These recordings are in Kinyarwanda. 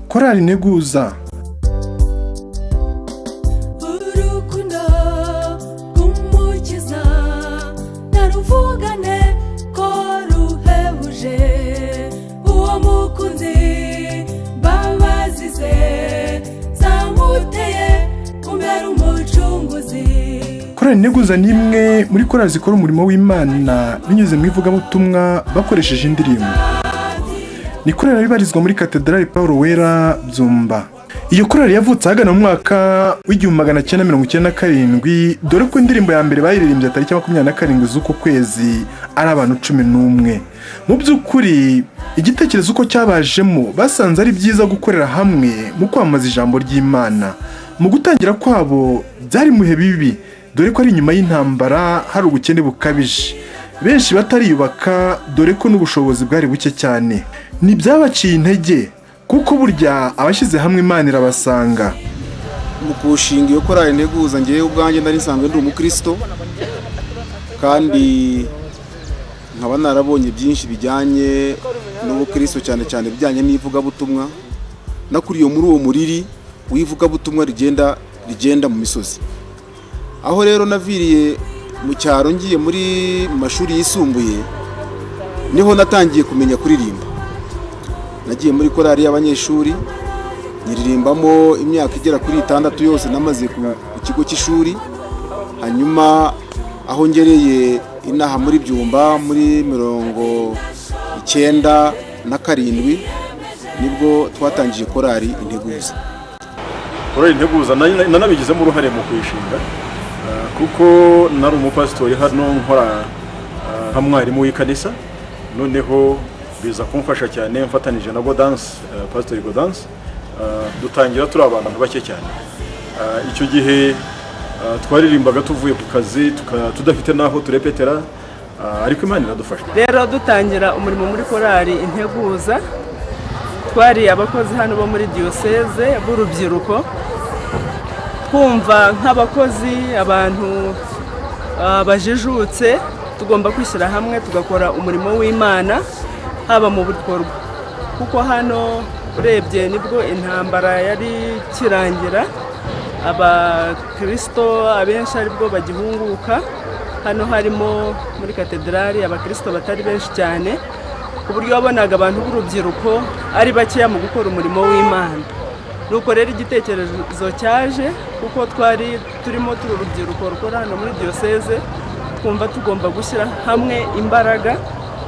korari integuza urukundo rw'umukiza naruvugane ko ruhebuje uwo mukunzi mbabazi ze zamuteye kumera umucunguzi korari integuza ni imwe muri korari zikora umurimo w'imana binyuze mu ivugabutumwa bakoresheje indirimbo ni korari ibarizwa muri katedrali paul wera byumba iyo korari yavutse ahagana mu mwaka w'igihumbi magana cyenda mirongo icyenda na karindwi dore ko indirimbo ya mbere bayiririmbye tariki ya makumyabiri na karindwi z'uko kwezi ari abantu cumi n'umwe mu by'ukuri igitekerezo uko cyabajemo basanze ari byiza gukorera hamwe mu kwamamaza ijambo ry'imana mu gutangira kwabo byari mu bihe bibi dore ko ari inyuma y'intambara hari ubukene bukabije benshi batariyubaka dore ko n'ubushobozi bwari buke cyane ntibyabaciye intege kuko burya abashyize hamwe imana irabasanga mu kushinga iyo korari integuza ngewe ubwanjye nari nsanzwe ndi umukristo kandi nkaba narabonye byinshi bijyanye n'ubukristo cyane cyane bijyanye n'ivugabutumwa nakuriye muri uwo muriri w'ivugabutumwa rigenda rigenda mu misozi aho rero naviriye mu cyaro ngiye muri mu mashuri yisumbuye niho natangiye kumenya kuririmba nagiye muri korari y'abanyeshuri nyiririmbamo imyaka igera kuri itandatu yose namaze ku ku kigo cy'ishuri hanyuma aho ngereye inaha muri byumba muri mirongo icyenda na karindwi nibwo twatangiye korari integuza korari integuza na- nanabigizemo uruhare mu kuyishinga ah, kuko nari umupasitori hano nkora ah, nka mwarimu w'ikanisa noneho biza kumfasha cyane mfatanije na godanse pasitori godanse ah, dutangira turi abantu bake cyane Ah, icyo gihe ah, twaririmbaga tuvuye ku kazi tuka- tudafite n'aho turepetera ah, ariko imana iradufasha rero dutangira umurimo muri korari integuza twari abakozi hano bo muri diyoseze b'urubyiruko twumva nk'abakozi abantu ah, bajijutse tugomba kwishyira hamwe tugakora umurimo w'imana haba mu bikorwa kuko hano urebye nibwo intambara yari ikirangira abakirisito abenshi aribwo bagihunguka hano harimo muri katedrali abakirisito batari benshi cyane ku buryo wabonaga abantu b'urubyiruko ari bakeya mu gukora umurimo w'imana nuko rero igitekerezo cyaje kuko twari turimo turi urubyiruko rukora hano muri diyoseze twumva tugomba gushyira hamwe imbaraga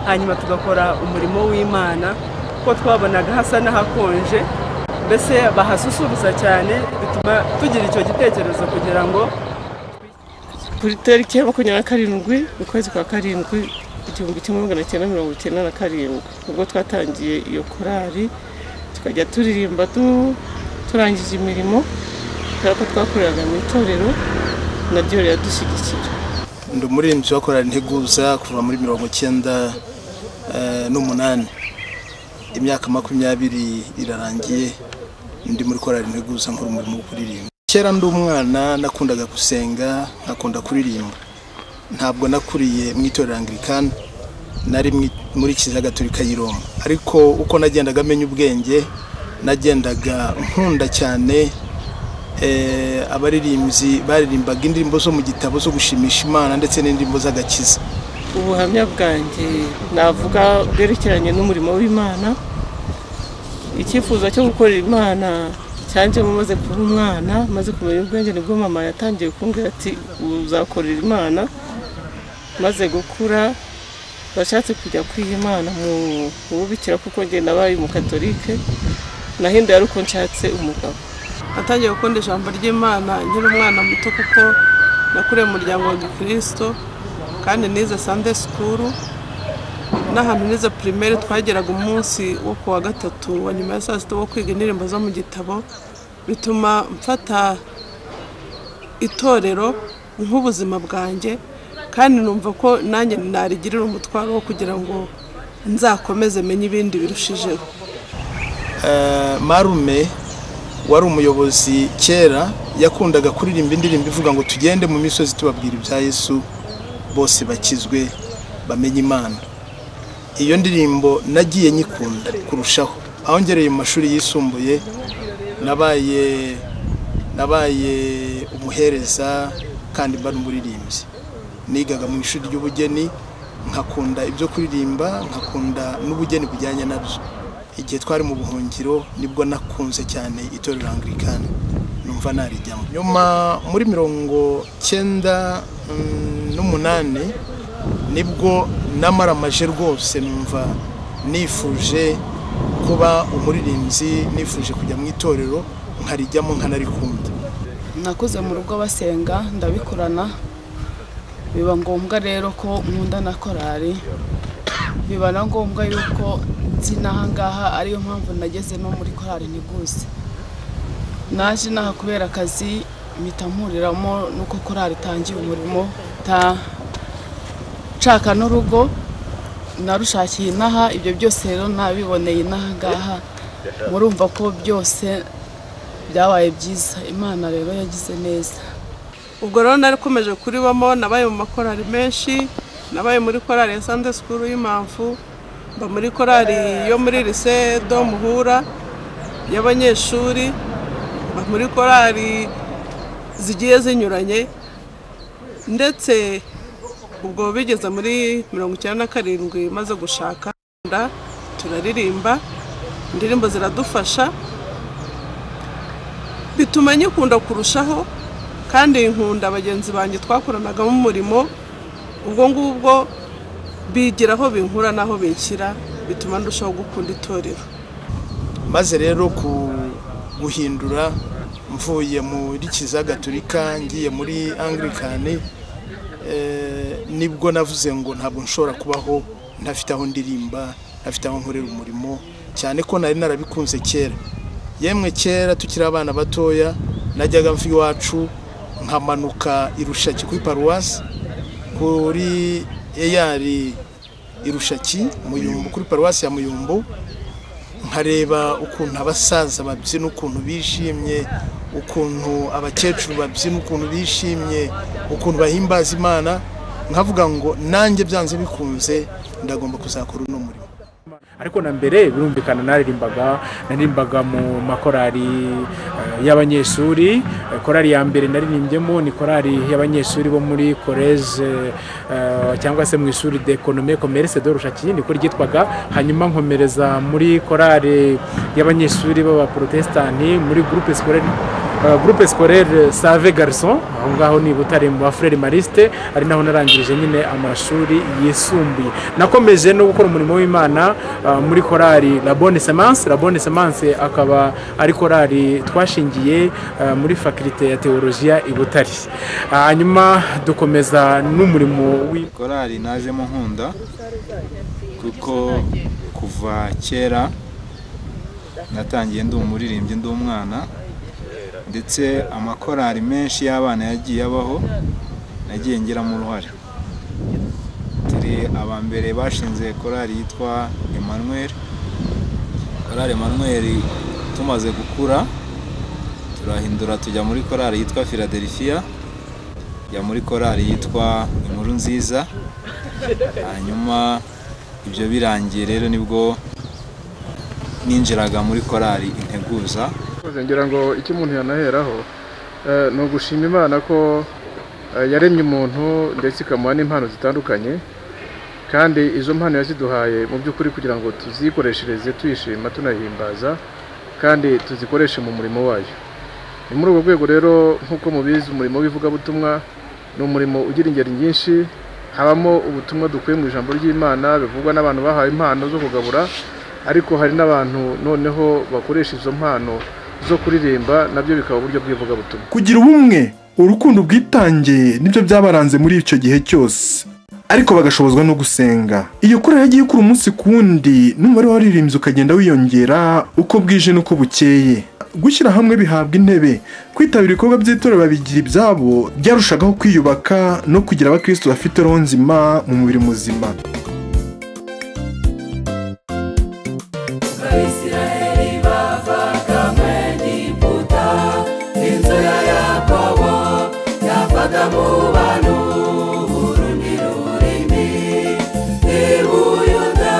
hanyuma tugakora umurimo w'imana kuko twabonaga hasa n'ahakonje mbese bahasusurutsa cyane bituma tugira icyo gitekerezo kugira ngo kuri tariki ya makumyabiri na karindwi ukwezi kwa karindwi igihumbi kimwe magana cyenda mirongo icyenda na karindwi ubwo twatangiye iyo korari tukajya turirimba tu- turangije imirimo kubera ko twakoreraga mu itorero naryo riradushyigikira ndi umuririmbyi wa korari integuza kuva muri mirongo icyenda eh, n'umunani imyaka makumyabiri irarangiye ndi muri korari integuza nkora umurimo wo kuririmba kera ndi umwana nakundaga gusenga nkakunda kuririmba ntabwo nakuriye mu itorero anglikani nari mu i- muri kiliziya gatolika y'i roma ariko uko nagendaga menya ubwenge nagendaga nkunda cyane eh, abaririmbyi baririmbaga indirimbo zo mu gitabo zo gushimisha imana ndetse n'indirimbo z'agakiza ubuhamya bwanjye navuga bwerekeranye n'umurimo w'imana icyifuzo cyo gukorera imana cyanjemo maze kuba umwana maze kumenya ubwenge nibwo mama yatangiye kumbwira ati uzakorera imana maze gukura bashatse kujya kwiha imana mu mu bubikira kuko njye nabaye umukatolike nahinduye ari uko nshatse umugabo natangiye gukunda ijambo ry'imana nkiri umwana muto kuko nakuriye mu muryango wa gikirisito kandi nize sande sikuru n'ahantu nize pirimeri twageraga umunsi wo ku wa gatatu wa nyuma ya saa sita wo kwiga indirimbo zo mu gitabo bituma mfata itorero nk'ubuzima bwanjye kandi numva ko nanjye narigirira umutwaro wo kugira ngo nzakomeze menye ibindi birushijeho Eh, marume wari umuyobozi kera yakundaga kuririmba indirimbo ivuga ngo tugende mu misozi tubabwira ibya yesu bose bakizwe bamenye imana iyo ndirimbo nagiye nyikunda kurushaho aho ngereye mu mashuri yisumbuye nabaye nabaye umuhereza kandi mba n'umuririmbyi nigaga mu ishuri ry'ubugeni nkakunda ibyo kuririmba nkakunda n'ubugeni bujyanye nabyo igihe twari mu buhungiro nibwo nakunze cyane itorero angirikani numva narijyamo nyuma muri mirongo cyenda mm, n'umunani nibwo namaramaje rwose numva nifuje kuba umuririmbyi nifuje kujya mu itorero nkarijyamo nkanarikunda nakuze mu rugo basenga ndabikorana biba ngombwa rero ko nkunda na korari biba na ngombwa yuko nzi n'aha ngaha ariyo mpamvu nageze no muri korari ntiguse naje inaha kubera akazi mpita mpuriramo n'uko korari itangiye umurimo ta nshaka n'urugo narushakiye inaha ibyo byose rero nabiboneye inaha ngaha murumva ko byose byabaye byiza imana rero yagize neza ubwo rero narakomeje kuribamo nabaye mu makorari menshi nabaye muri korari ya sande sikuru y'impamvu mba muri korari yo muri lise do muhura y'abanyeshuri mba muri korari zigiye zinyuranye ndetse ubwo bigeze muri mirongo icyenda na karindwi maze gushaka turaririmba indirimbo ziradufasha bituma nyikunda kurushaho kandi nkunda bagenzi banjye twakoranagamo umurimo ubwo ngubwo bigira aho binkura n'aho binshyira bituma ndushaho gukunda itorero maze rero ku guhindura mvuye muri kiza gaturika ngiye muri angirikani nibwo navuze ngo ntabwo nshobora kubaho ntafite aho ndirimba ntafite aho nkorera umurimo cyane ko nari narabikunze kera yemwe kera tukiri abana batoya najyaga mva iwacu nkamanuka irushaki kuri paruwasi kuri eyari irushaki muyumbu kuri paruwasi ya muyumbu nkareba ukuntu abasaza babyina ukuntu bishimye ukuntu abakecuru babyina ukuntu bishimye ukuntu bahimbaza imana nkavuga ngo nanjye byanze bikunze ndagomba kuzakora uno murimo ariko na mbere birumvikana naririmbaga naririmbaga mu makorari eh, y'abanyeshuri Eh, korari ya mbere naririmbyemo ni korari y'abanyeshuri bo muri college eh, cyangwa se mu ishuri d'economie commerce de Rushaki niko ryitwaga hanyuma nkomereza muri korari y'abanyeshuri b'abaprotestani muri groupe scolaire Uh, groupe scolaire save garçon aho ngaho ni i butare mu bafurere mariste ari naho narangirije nyine amashuri yisumbuye nakomeje no gukora umurimo w'imana uh, muri korari la bonne semence la bonne semence akaba ari korari twashingiye uh, muri fakulite ya teologiya i butare hanyuma dukomeza n'umurimo w'i korali najemo nkunda kuko kuva kera natangiye ndi umuririmbyi ndi umwana ndetse amakorari menshi y'abana yagiye abaho nagiye ngiramo uruhare turi aba mbere bashinze korari yitwa Emmanuel korari Emmanuel tumaze gukura turahindura tujya muri korari yitwa Philadelphia tujya muri korari yitwa inkuru nziza hanyuma ibyo birangiye rero nibwo ninjiraga muri korari integuza Murakoze, ngira ngo icyo umuntu yanaheraho eh, ni ugushima imana ko eh, yaremye umuntu ndetse ikamuha n'impano zitandukanye kandi izo mpano yaziduhaye mu by'ukuri kugira ngo tuzikoreshereze tuyishima tunahimbaza kandi tuzikoreshe mu murimo wayo ni muri urwo rwego rero nk'uko mubizi umurimo w'ivugabutumwa ni umurimo ugira ingeri nyinshi habamo ubutumwa dukuye mu ijambo ry'imana bivugwa n'abantu bahawe impano zo kugabura ariko hari n'abantu noneho bakoresha izo mpano zo kuririmba nabyo bikaba uburyo bw'ivugabutumwa kugira ubumwe urukundo ubwitange nibyo byabaranze muri icyo gihe cyose ariko bagashobozwa no gusenga iyo kure yagiye ikura umunsi ku wundi n'umubare w'abaririmbyi ukagenda wiyongera uko bwije n'uko bukeye gushyira hamwe bihabwa intebe kwitabira ibikorwa by'itorero babigira ibyabo byarushagaho kwiyubaka no kugira abakristo bafite roho nzima mu mubiri muzima abisirayeli bavaga mu egiputa inzu ya yakobo yavaga mu bantu urundi rurimi i buyuda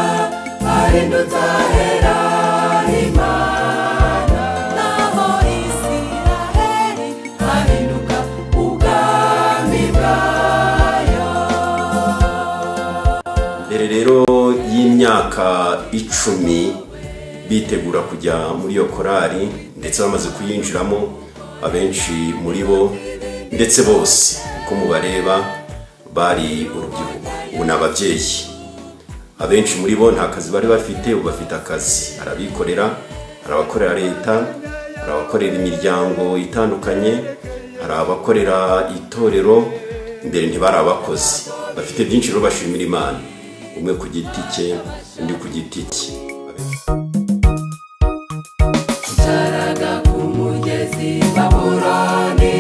ahindutse ahera i icumi bitegura kujya muri iyo korari ndetse bamaze kuyinjiramo abenshi muri bo ndetse bose uko mubareba bari urubyiruko ubu ni ababyeyi abenshi muri bo nta kazi bari bafite ubu bafite akazi arabikorera arabakorera leta hari abakorera imiryango itandukanye hari abakorera itorero mbere ntibari abakozi bafite byinshi rero bashimira imana umwe ku giti cye undi ku giti cye twicaraga ku mugezi baburoni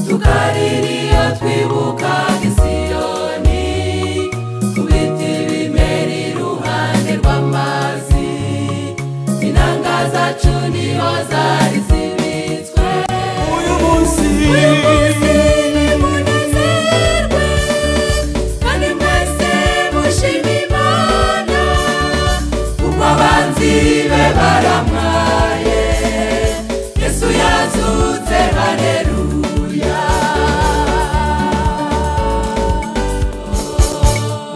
tukaririya twibuka isiyoni ku biti bimera iruhande rw'amazi inanga zacu niho zari zibitswe uyu munsi nimunezerwe kandi mwese mushima imana kuko abanzi be baramwaye yesu yazutse hareruya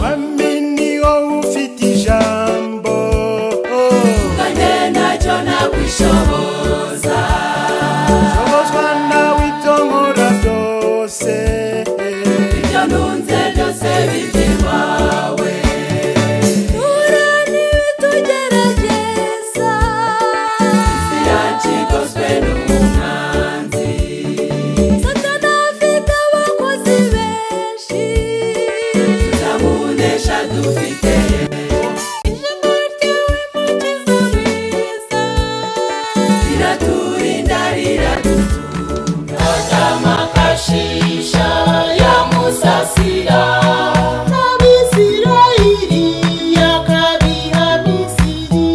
wami ni wowe ufite ijambo kanye nacyo nakwishoboza shobozwa nawe ibyo nkora byose ibyo ntunze byose bibyiwawe turani tugerageza isi yacu igoswe n'umwanzi satana afite abakozi benshi tuzamunesha dufite ijambo ry'uwimukiza mwiza riraturinda riradutunga Tazama kashisha ya musasira na Misiraheli yakabiha Misiri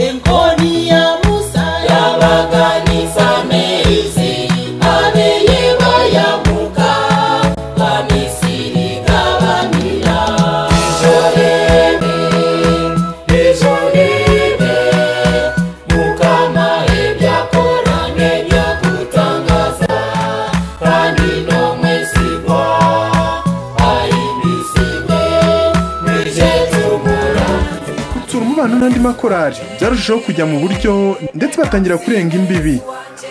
enkoni ya Musa yabaganisa Misiri abeye bayamuka ba Misiri gabanira ijorebe ijorebe mukama ibyakora n'ibyo gutangaza kandi no mwesigwa ayibisigwe mwije tumura gutsura umubano n'andi makorari byarushaho kujya mu buryo ndetse batangira kurenga imbibi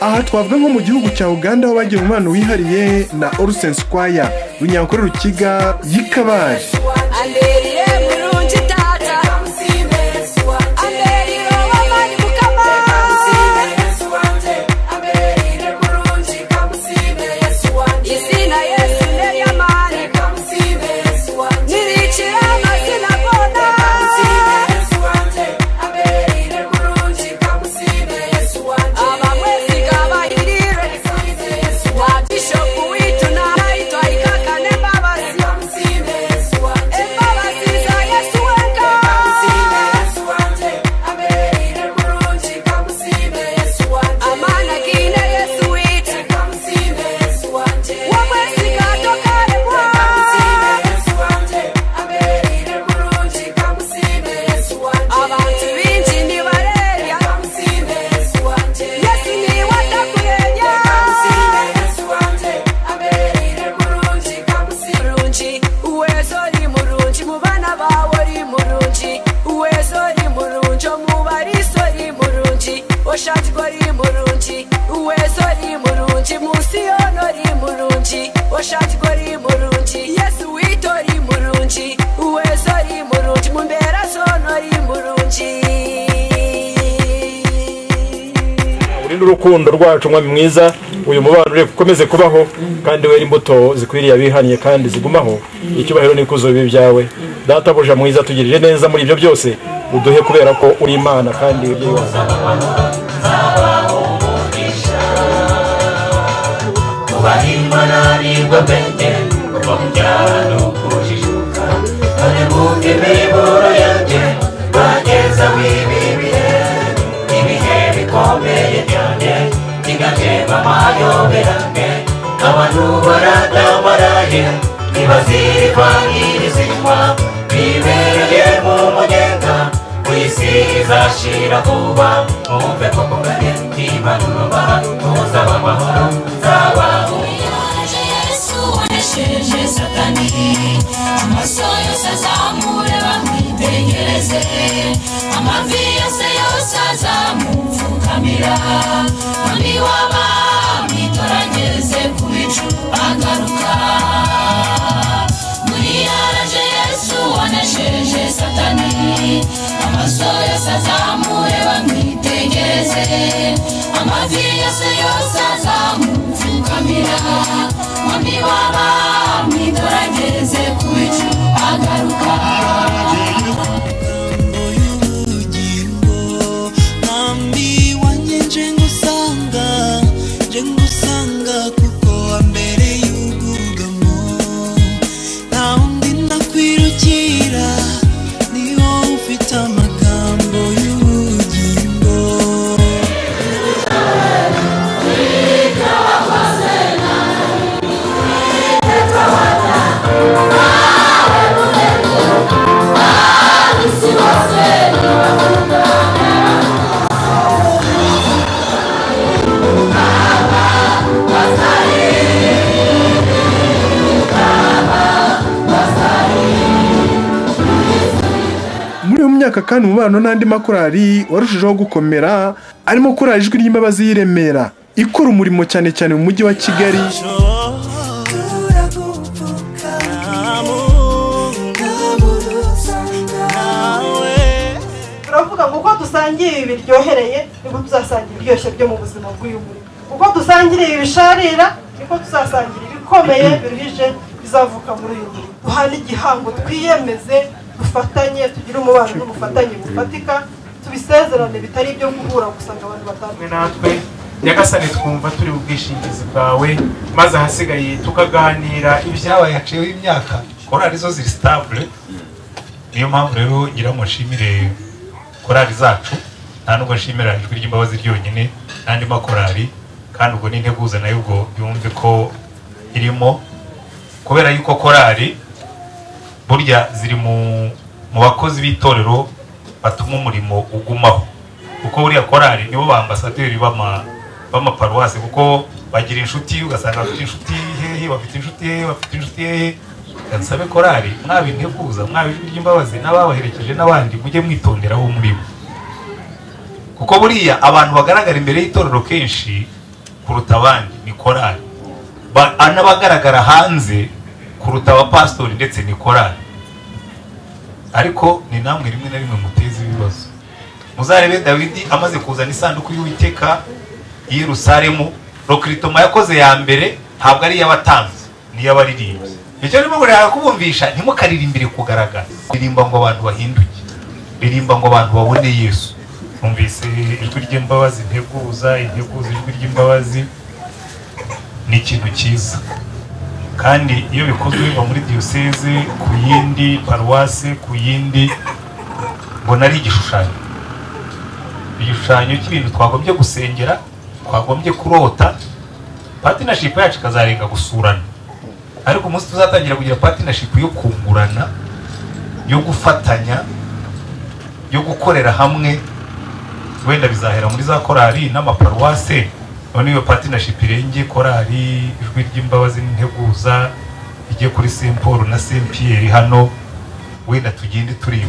aha twavuga nko mu gihugu cya uganda aho bagiye umubano wihariye na orusense kwaya runyakore rukiga y'ikabari Anderiye mulungi tata Anderiye wamanyi mukama Izina Yesu n'ery'amani Nirikira amazina bona abamwesiga bahirire wa bishopu witu n'ayitwa ikaka n'embabazi embabazi za yesu wenga amana gine yesu witu wamwesiga tokaremwa abantu binji ntibarerya yesu niwe atakurenya mulungi uwezo uri mulungi mu bana bawe uri mulungi uwezo uri mulungi omubariso uri mulungi oshatiko uri mulungi uwezo uri mulungi musiyono uri mulungi oshatiko uri mulungi yesu wito uri mulungi uwezo uri mulungi mumbera zono uri mulungi urinde urukundo rwacu mwami mwiza uyu mubano ureke ukomeze kubaho kandi wera imbuto zikwiriye abihaniye kandi zigumaho icyubahiro n'ikuzo bibi byawe databuja mwiza tugirije neza muri ibyo byose uduhe kubera ko uri imana kandi uri wacu kubaha imana nibwo bwenge kuva mu byaro ni ukujijuka dore bumve imiburo yanjye bageza w'ibi bihe ibihe bikomeye cyane bigatema amayoberane abantu baradabaraye ntibazirikwa n'irizikwa bibereye mu mugenga w'isi izashira vuba mwumve ko kubwanye ntibanuba muzaba amahoro nzabaho satani amaso yose azamure bamwitegereze yeze amavi yose yose azamupfukamira mwami w'abami torageze ku bicu agaruka muri yaraje yesu wanesheje satani amaso yose azamure bamwitegereze amavi yose yose azamupfukamira mwami w'abami torageze ku bicu agaruka mwambi wanjye nje ngusanga nje ngusanga kuko wambereye ubwugamo nta wundi ndakwirukira niwo ufite amagambo y'ubugingo muri iyo myaka kandi umubano n'andi makorali warushijeho gukomera arimo korali ijwi ry'imbabazi y'i Remera ikora umurimo cyane cyane mu mujyi wa kigali turavuga ngo uko dusangiye ibi biryohereye niko tuzasangira ibiryoshye byo mu buzima bw'uyu murimo uko dusangira ibisharira niko tuzasangira ibikomeye biruhije bizavuka muri uyu murimo duhane igihango twiyemeze dufatanye tugire umubano n'ubufatanye bufatika tubisezerane bitari ibyo guhura gusa ngo abantu hamwe batandukanye natwe nyagasani twumva turi ubwishingizi bwawe maze ahasigaye tukaganira ibyabaye haciyeho imyaka korari zo ziri sitabule niyo mpamvu rero ngira ngo nshimire korari zacu nta nubwo nshimira ijwi ry'imbabazi ryonyine n'andi makorari kandi ubwo n'integuza nayo ubwo yumve ko irimo kubera yuko korari burya ziri mu mu bakozi b'itorero batuma umurimo ugumaho kuko buriya korari nibo ba ambasaderi b'ama- b'amaparuwasi kuko bagira inshuti ugasanga bafite inshuti hehe bafite inshuti hehe bafite inshuti hehe gasabe korari mwaba integuza mwaba ijwi ry'imbabazi n'ababaherekeje n'abandi mujye mwitondera aho muri bo kuko buriya abantu bagaragara imbere y'itorero kenshi kuruta abandi ni korari Ba- n'abagaragara hanze kuruta abapasitori ndetse ni korari ariko ni namwe rimwe na rimwe muteza ibibazo muzarebe dawidi amaze kuzana isanduku y'uwiteka i yerusalemu rokiritoma yakoze ya mbere ntabwo ari iy'abatanzi ni iy'abaririmbyi icyo rimo ngo kubumvisha ntimukaririmbe kugaragara ririmba ngo abantu bahinduke ririmba ngo abantu babone yesu numvise ijwi ry'imbabazi integuza integuza ijwi ry'imbabazi ni ikintu cyiza kandi iyo bikozwe biva muri diyoseze ku yindi paruwase ku yindi mbona ari igishushanyo igishushanyo cy'ibintu twagombye gusengera twagombye kurota patinashipu yacu ikazarenga gusurana ariko umunsi tuzatangira kugira patinashipu yo kungurana yo gufatanya yo gukorera hamwe wenda bizahera muri za korali n'amaparuwase none iyo patinashipu irenge korali ijwi ry'imbabazi n'integuza ijye kuri saint paul na saint pierre hano wenda tugende tureba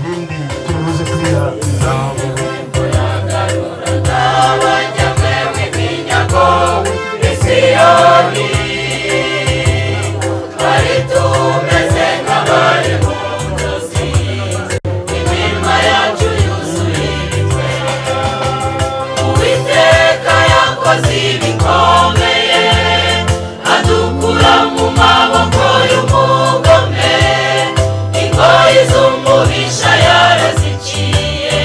Uwiteka yakoze ibikomeye adukura mu maboko y'umugome ingoyi z'umubisha yaraziciye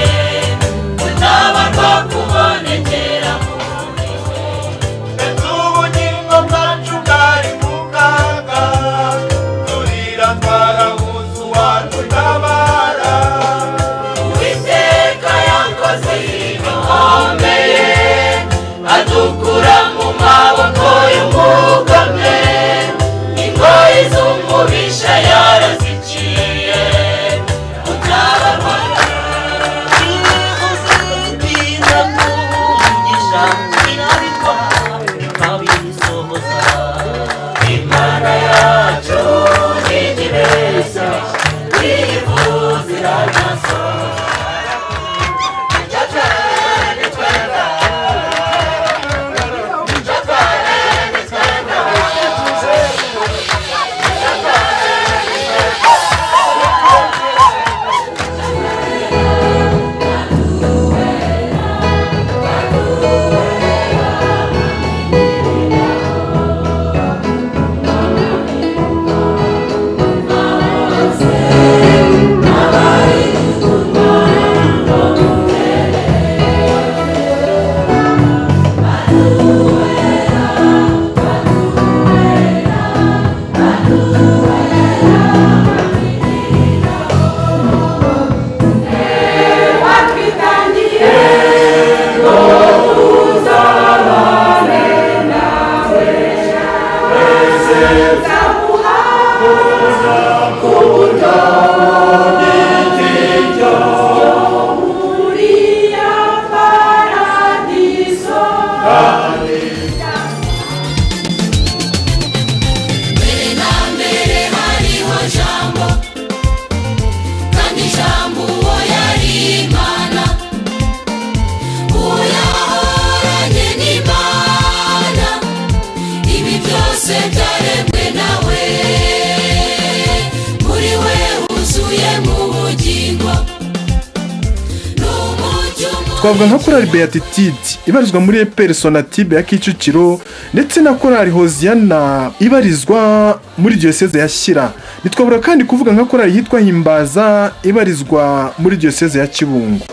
twavuga nka korali beatitude ibarizwa muri eperi sonatube ya kicukiro ndetse na korali hoziyana ibarizwa muri diyoseze ya shyira ntitwabura kandi kuvuga nka korali yitwa himbaza ibarizwa muri diyoseze ya kibungo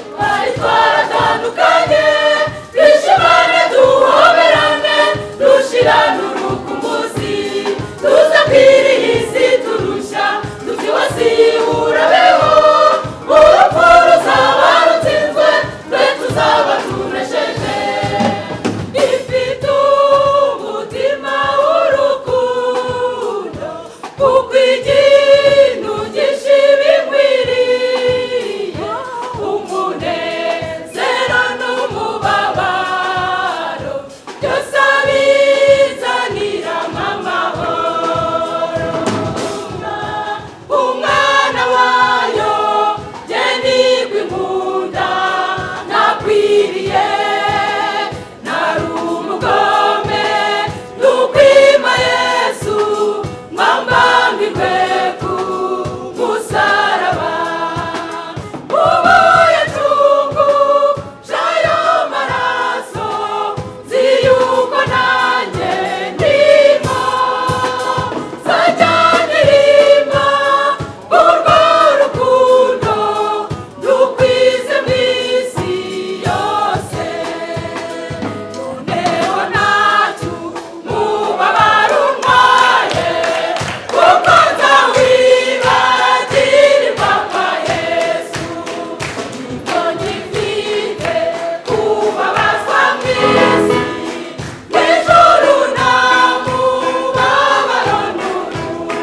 twaratandukanye twishimane duhoberane dushirane urukumbuzi tuza kwirihisi turushya tubyibasiye urabeho urupfu ruzaba rutsinzwe twe tuzaba tunesheje ifite umutima w'urukundo kuko ikintu gishibimwiriye umunezero n'umubabaro byose abizanira amahoro umwana wayo genigwa inkunda nakwiriye nari umugome nukwima yesu mwambambirwe ku musaraba ubuye cungu jayo maraso nzi yuko nanjye ndimo zajyanirima urwo rukundo dukwize mw'isi yose muneho nacu mubabaro ntwaye kuko nzawibagira impapa yesu nibwo nyifite kubabazwa mw'isi n'ijuru nta mubabaro n'urupfu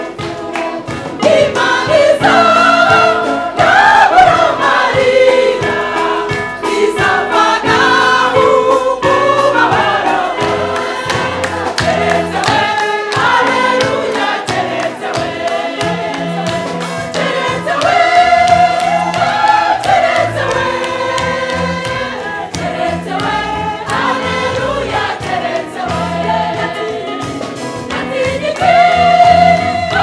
imana izaba ntabura amarira izavana umubabaro keretse we aleluya keretse we keretse we keretse we keretse we aleluya keretse we natigiti oh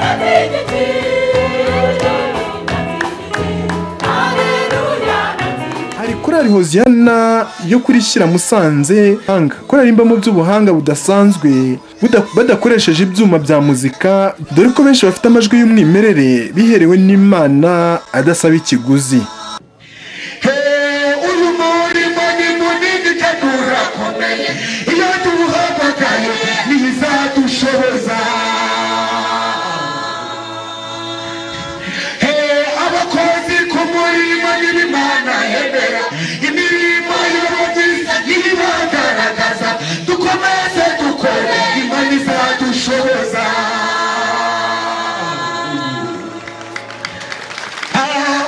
natigiti hari korali hoziyana yo kuri shyira musanze hanga korali mbamo by'ubuhanga budasanzwe buda- badakoresheje ibyuma bya muzika dore ko benshi bafite amajwi y'umwimerere biherewe n'imana adasaba ikiguzi uyu murimo ni munini kandi urakomeye iyo tuwuhamagaye ntizadushoboza He, abakozi ku murimo n'ibimana yemera imirimo y'ubugizi ntibagaragaza dukomeze dukore imana izadushoboza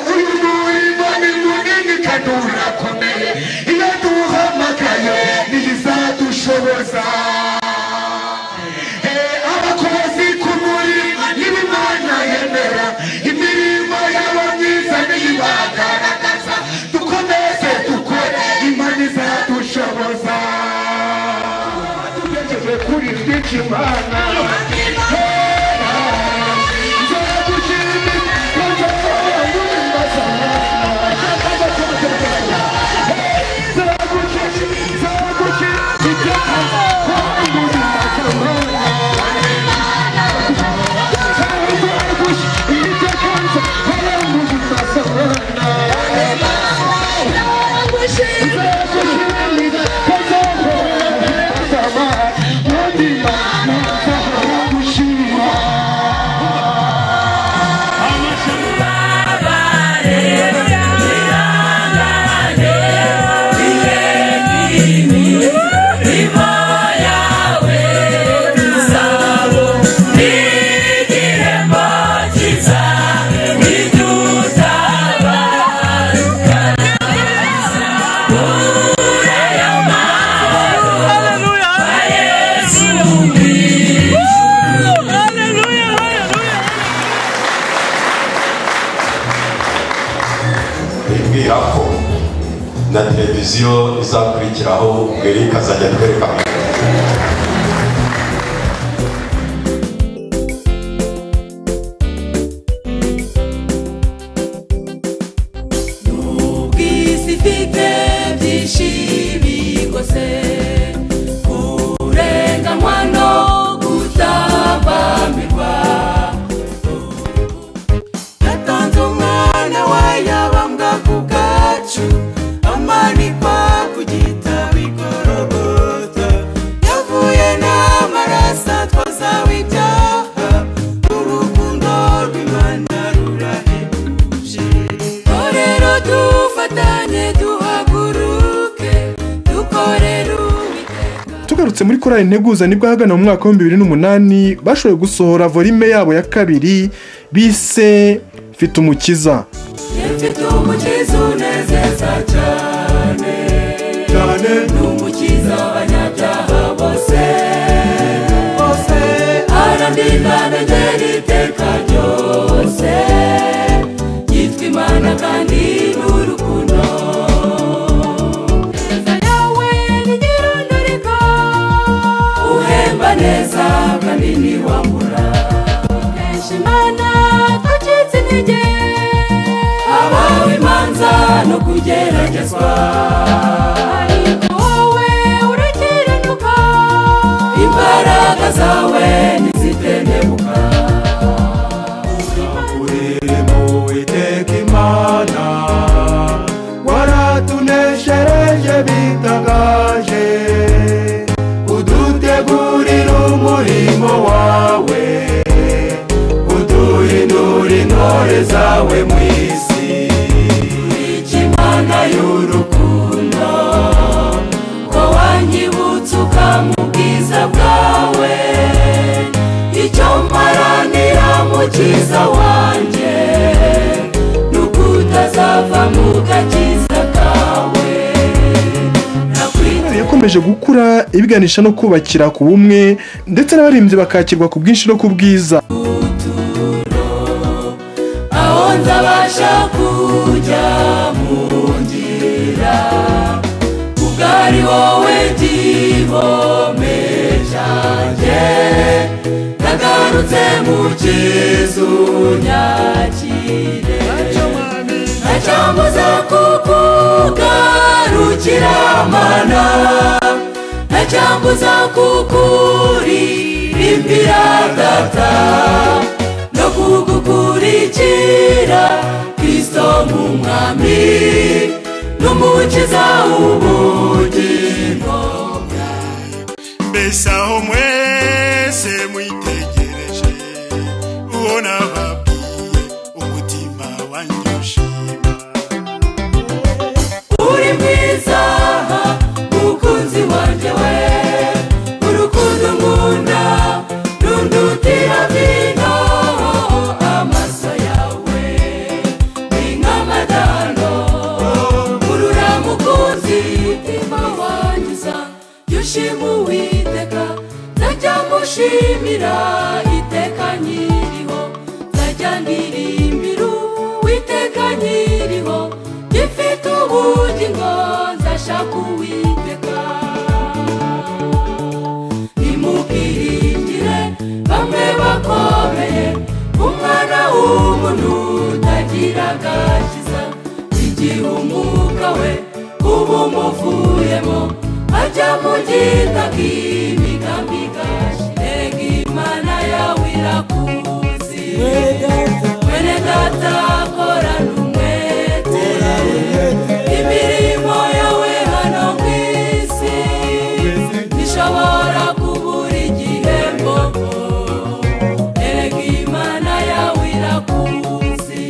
uyu murimo ni munini kandi urakomeye iyo tuwuhamagaye ntizadushoboza Eh, abakozi ku murimo n'ibimana yemera imirimo yabo myiza niyibagaragaza dukomeze dukore imana izadushoboza tugejeje kuri byinshi imana bibwira ko na televiziyo izakurikiraho mbere ikazajya twerekana ubwisi ifite abaturutse muri korali integuza nibwo ahagana mu mwaka w'ibihumbi bibiri n'umunani bashoboye gusohora volime yabo ya kabiri bise mfite umukiza mfite umukiza unezeza cyane cyane ni umukiza abanyabyaha bose bose arandinda negera iteka ryose yitwa imana kandi ni urukundo Neza yawe ni nyirundurika, uhemba neza kandi ni wamura kenshi imana twacitse intege habaho imanza no kugeragezwa ariko wowe urakiranuka imbaraga zawe ntizitenebuka uri mu witeka imana waratuneshereje bitagaje udutegurira umurimo wawe uduhindura intore zawe mu isi ikimana y'urukundo ko wanyibutse mu bwiza bwawe icyo mparanira mu cyiza wanjye ni ukutazava mu gakiza kawe Intwari yakomeje gukura ibiganisha no kubakira ku bumwe ndetse n'abaririmbyi bakakirwa ku bwinshi no ku bwiza aho nzabasha kujya mu nzira ubwari wowe gihome cyanjye nagarutse mu kizu nyakire ntacyambuza kukugarukira mana ntacyambuza kukuririmbira data no kugukurikira kristo nk'umwami n'umukiza w'ubugingo mbese aho mwese mwitegereje uwo nababwiye umutima wanjye ushima uri mwiza mukunzi wanjye we urukundo nkunda rundutira vino amaso yawe ni nk'amadano urura mukunzi mutima wanyuza jya ushima uwiteka nzajya mushimira iteka nyiriho nzajya ndirimbira uwiteka nyiriho gifite ubugingo nzashaka uwiteka nimubwiringire bamwe bakomeye umwana w'umuntu utagira agakiza igihe umwuka we uba umuvuyemo ajya mu gitaka imigambi gashi rega imana yawe irakuzi mwene data korana umwete imirimo yawe hano ku isi ishobora kubura igihembo erega imana yawe irakuzi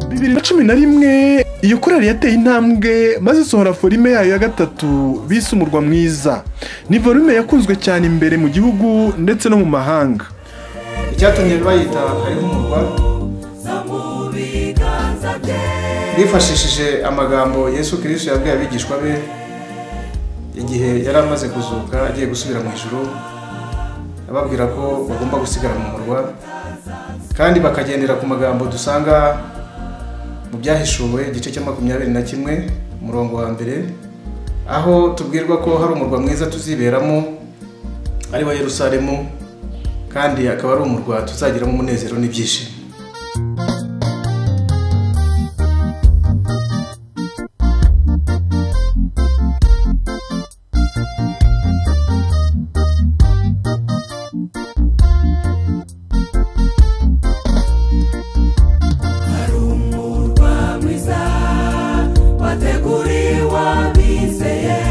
bibiri na cumi na rimwe iyo korali yateye intambwe maze isohora forume yayo ya gatatu bise umurwa mwiza ni forume yakunzwe cyane imbere mu gihugu ndetse no mu mahanga icyatumye bayita hariho umurwa bifashishije amagambo yesu kirisito yabwiye abigishwa be igihe yari amaze kuzuka agiye gusubira mu ijoro ababwira ko bagomba gusigara mu murwa kandi bakagendera ku magambo dusanga mu byahishuwe igice cya makumyabiri na kimwe umurongo wa mbere aho tubwirwa ko hari umurwa mwiza tuziberamo ari wa yerusalemu kandi akaba ari umurwa tuzagiramo umunezero n'ibyishimo hari umurwa mwiza wateguriwe abizeye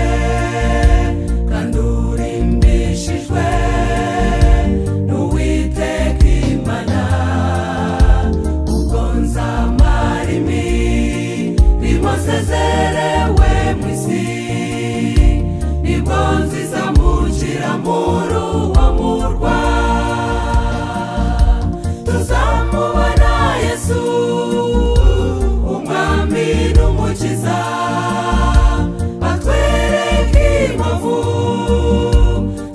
kandi urimbishijwe n'uwiteka imana ubwo nzamara imi bimosezerewe mu isi nibwo nzizamukira muri uwo murwa tuzamubona yesu umwami n'umukiza batwereke imbavu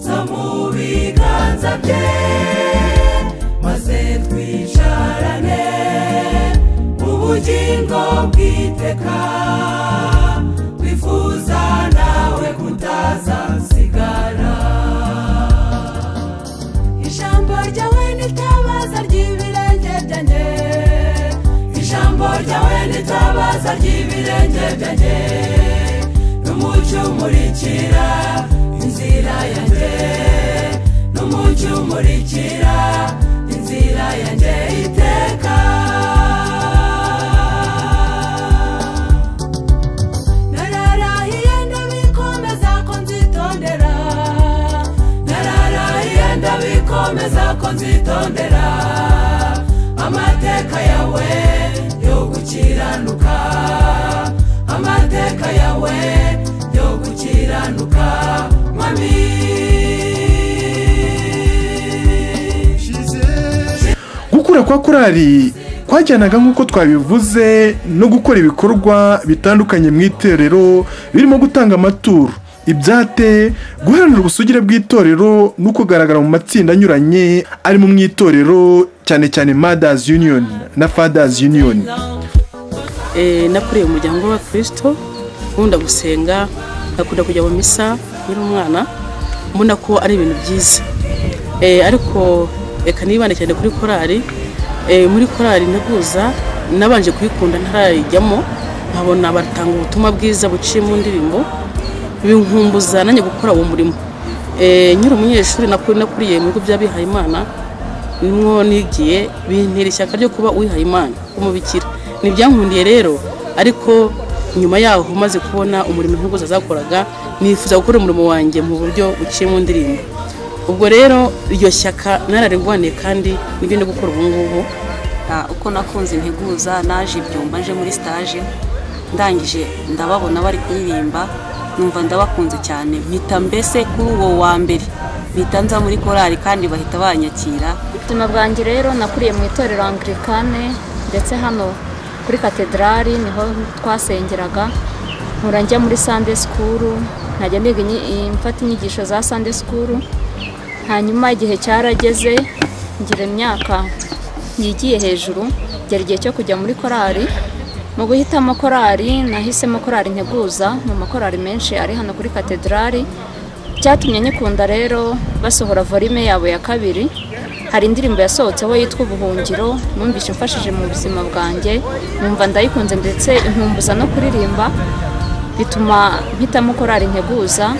zo mu biganza bye maze twicarane mu bugingo bw'iteka twifuza nawe kutazasigara ijambo ryawe n'itabaza ry'ibirenge byanjye ijambo ryawe n'itabaza ry'ibirenge byanjye n'umucyo umurikira inzira yanjye n'umucyo umurikira inzira yanjye iteka nararahiye ndabikomeza ko nzitondera nararahiye ndabikomeza ko nzitondera amateka yawe yo gukiranuka amateka yawe yo gukiranuka mwami gukura kwa korali kwajyanaga nk'uko twabivuze no gukora ibikorwa bitandukanye mu itorero birimo gutanga amaturo ibyate guharanira ubusugire bw'itorero no kugaragara mu matsinda anyuranye arimo mu itorero cyane cyane madazi yuniyoni na fadazi yuniyoni Eh, nakuriye mu muryango w'abakirisito nkunda gusenga nkakunda kujya mu misa nkiri umwana mbona ko ari ibintu byiza Eh, ariko reka nibande cyane kuri korali Eh, muri korali nteguza nabanje kuyikunda ntarayijyamo nkabona batanga ubutumwa bwiza buciye mu ndirimbo binkumbuza nanjye gukora uwo murimo Eh, nkiri umunyeshuri nakuri- nakuriye mu bigo by'abihaye imana nimwo nigiye bintera ishyaka ryo kuba uwihaye imana w'umubikira ntibyankundiye rero ariko nyuma yaho maze kubona umurimo nk'uko zakoraga nifuza gukora umurimo wanjye mu buryo buciye mu ndirimbo ubwo rero iryo shyaka nararigwaniye kandi nibyo ndi gukora ubu ngubu Ah, uko nakunze integuza naje ibyumba nje muri stage ndangije ndababona bari kuririmba numva ndabakunze cyane mpita mbese kuri uwo wa mbere mpita nza muri korali kandi bahita banyakira ubuzima bwanjye rero nakuriye mu itorero angirikane ndetse hano kuri katedrali niho twasengeraga nkura njya muri sande sikuru nkajya niga inyi- mfata inyigisho za sande sikuru hanyuma igihe cyarageze ngira imyaka yigiye hejuru ngera igihe cyo kujya muri korali mu guhitamo korali nahisemo korali nteguza mu makorali menshi ari hano kuri katedrali cyatumye nyikunda rero basohora volume yabo ya kabiri hari indirimbo yasohotseho yitwa ubuhungiro numvise mfashije mu buzima bwanjye numva ndayikunze ndetse inkumbuza no kuririmba bituma mpitamo korari nteguza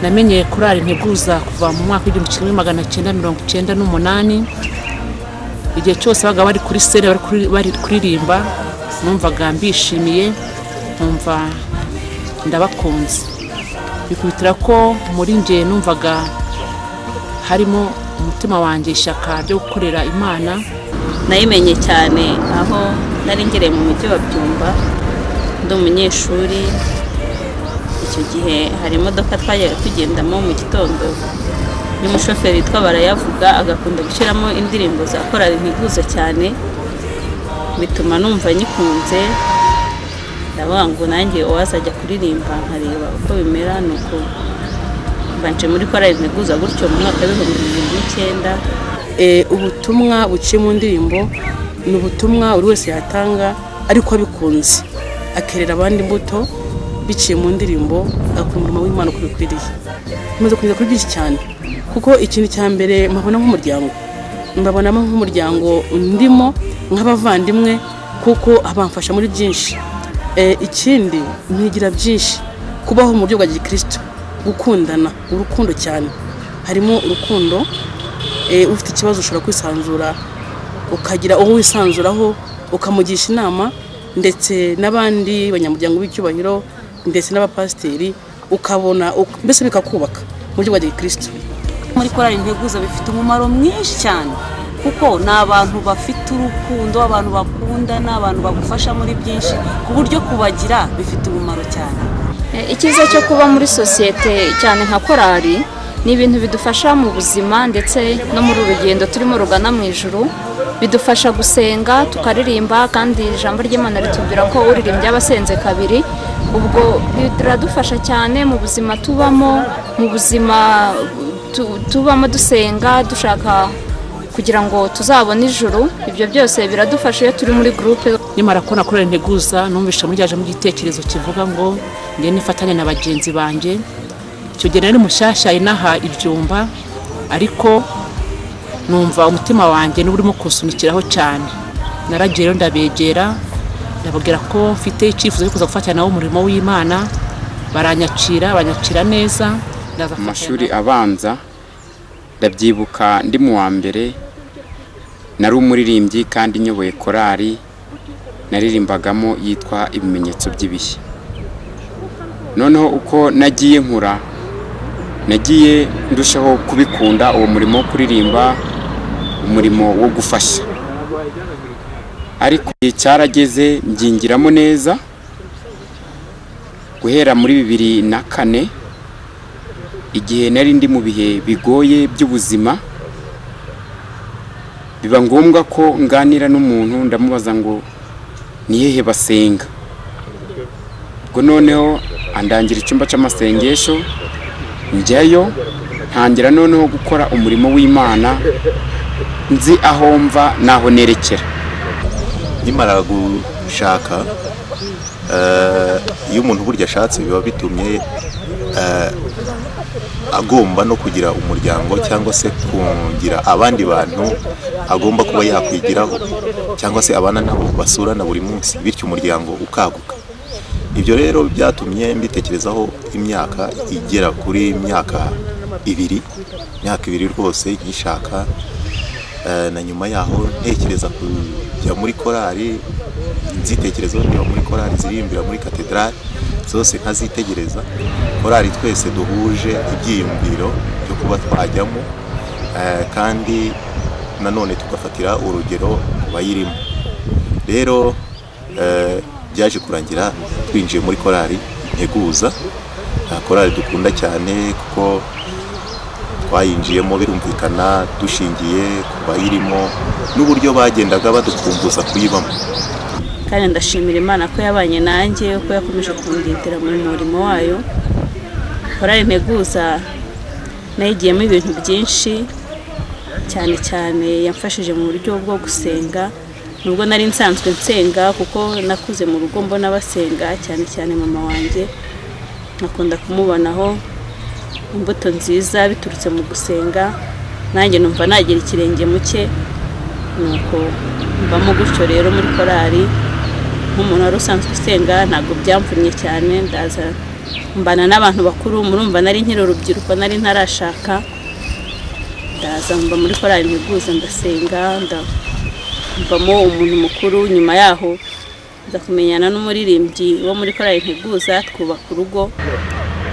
namenyeye korali nteguza kuva mu mwaka w'igihumbi kimwe magana cyenda mirongo cyenda n'umunani igihe cyose babaga bari kuri sere bari kuri- bari kuririmba numvaga mbishimiye nkumva ndabakunze bikubitira ko muri njye numvaga harimo umutima wanjye ishyaka ryo gukorera imana nayimenye cyane aho nari ngereye mu mujyi wa byumba ndi umunyeshuri icyo gihe hari imodoka twajyaga tugendamo mu gitondo y'umushoferi witwa barayavuga agakunda gushyiramo indirimbo za korali ntiguza cyane bituma numva nyikunze ndavuga ngo nanjye uwazajya kuririmba nkareba uko bimera ni uko mbanje muri korali ntiguza gutyo mu mwaka w'ibihumbi bibiri n'icyenda Eh, ubutumwa buciye mu ndirimbo ni ubutumwa buri wese yatanga ariko abikunze akerera abandi imbuto biciye mu ndirimbo agakora umurimo w'imana uko bikwiriye nkomeje kugeza kuri byinshi cyane kuko ikintu cya mbere mpabona nk'umuryango mbabonamo nk'umuryango ndimo nk'abavandimwe kuko bamfasha muri byinshi Eh, ikindi mpigira byinshi kubaho mu buryo bwa gikristo gukundana urukundo cyane harimo urukundo eh, ufite ikibazo ushobora kwisanzura ukagira uwo wisanzuraho ukamugisha inama ndetse n'abandi banyamuryango b'icyubahiro ndetse n'abapasiteri ukabona uk- mbese bikakubaka mu buryo bwa gikristo muri korali integuza bifite umumaro mwinshi cyane kuko ni abantu bafite urukundo abantu bakundana abantu bagufasha muri byinshi ku buryo kubagira bifite umumaro cyane Eh, icyiza cyo kuba muri sosiyete cyane nka korali ni ibintu bidufasha mu buzima ndetse no muri uru rugendo turimo rugana mu ijuru bidufasha gusenga tukaririmba kandi ijambo ry'imana ritubwira ko uririmbye aba asenze kabiri ubwo biradufasha cyane mu buzima tubamo mu buzima tu- tubamo dusenga dushaka kugira ngo tuzabone ijuru ibyo byose biradufasha iyo turi muri gurupe nyamara kubona korari nteguza numvisha mujyaje mu gitekerezo kivuga ngo nge nifatanya na bagenzi banjye icyo gihe nari mushyashya inaha ibyumba ariko numva umutima wanjye niba urimo kunsunikiraho cyane naragiye rero ndabegera ndababwira ko mfite icyifuzo cyo kuza gufatanya nabo umurimo w'imana baranyakira banyakira neza ndaza mu mashuri abanza ndabyibuka ndi mu wa mbere nari umuririmbyi kandi nyoboye korari naririmbagamo yitwa ibimenyetso by'ibihe noneho uko nagiye nkura nagiye ndushaho kubikunda uwo murimo wo kuririmba umurimo wo gufasha ariko igihe cyarageze mbyingiramo neza guhera muri bibiri na kane igihe nari ndi mu bihe bigoye by'ubuzima biba ngombwa ko nganira n'umuntu ndamubaza ngo ni hehe basenga ubwo noneho andangira icyumba cy'amasengesho njyayo ntangira noneho gukora umurimo w'imana nzi aho mva n'aho nerekera nkimara gushaka eh, iyo umuntu burya ashatse biba bitumye eh, agomba no kugira umuryango cyangwa se kungira abandi bantu agomba kuba yakwigiraho cyangwa se abana nabo basurana buri munsi bityo umuryango ukaguka ibyo rero byatumye mbitekerezaho imyaka igera kuri imyaka ibiri imyaka ibiri rwose nkishaka Eh, na nyuma yaho ntekereza kujya muri korali nzitekerezo niba muri korali zirimbira muri katedrali zose nkazitegereza korali twese duhuje ibyiyumviro byo kuba twajyamo eh, kandi nanone tugafatira urugero ku bayirimo rero eh, byaje kurangira twinjiye muri korali integuza eh, korali dukunda cyane kuko twayinjiyemo birumvikana dushingiye ku bayirimo n'uburyo bagendaga badukumbuza kuyibamo kandi ndashimira imana ko yabanye nanjye ko yakomeje kundindira mu murimo wayo korali nteguza nayigiyemo ibintu byinshi cyane cyane yamfashije mu buryo bwo gusenga nubwo nari nsanzwe nsenga kuko nakuze mu rugo mbona basenga cyane cyane mama wanjye nkakunda kumubonaho imbuto nziza biturutse mu gusenga nanjye numva nagira ikirenge mu cye nuko mbamo gutyo rero muri korali nk'umuntu wari usanzwe usenga ntabwo byamvunnye cyane ndaza mbana n'abantu bakuru murumva nari nkiri urubyiruko nari ntarashaka ndaza mba muri korali nteguza ndasenga nda- mbamo umuntu mukuru nyuma yaho nza kumenyana n'umuririmbyi wo muri korali nteguza twubaka urugo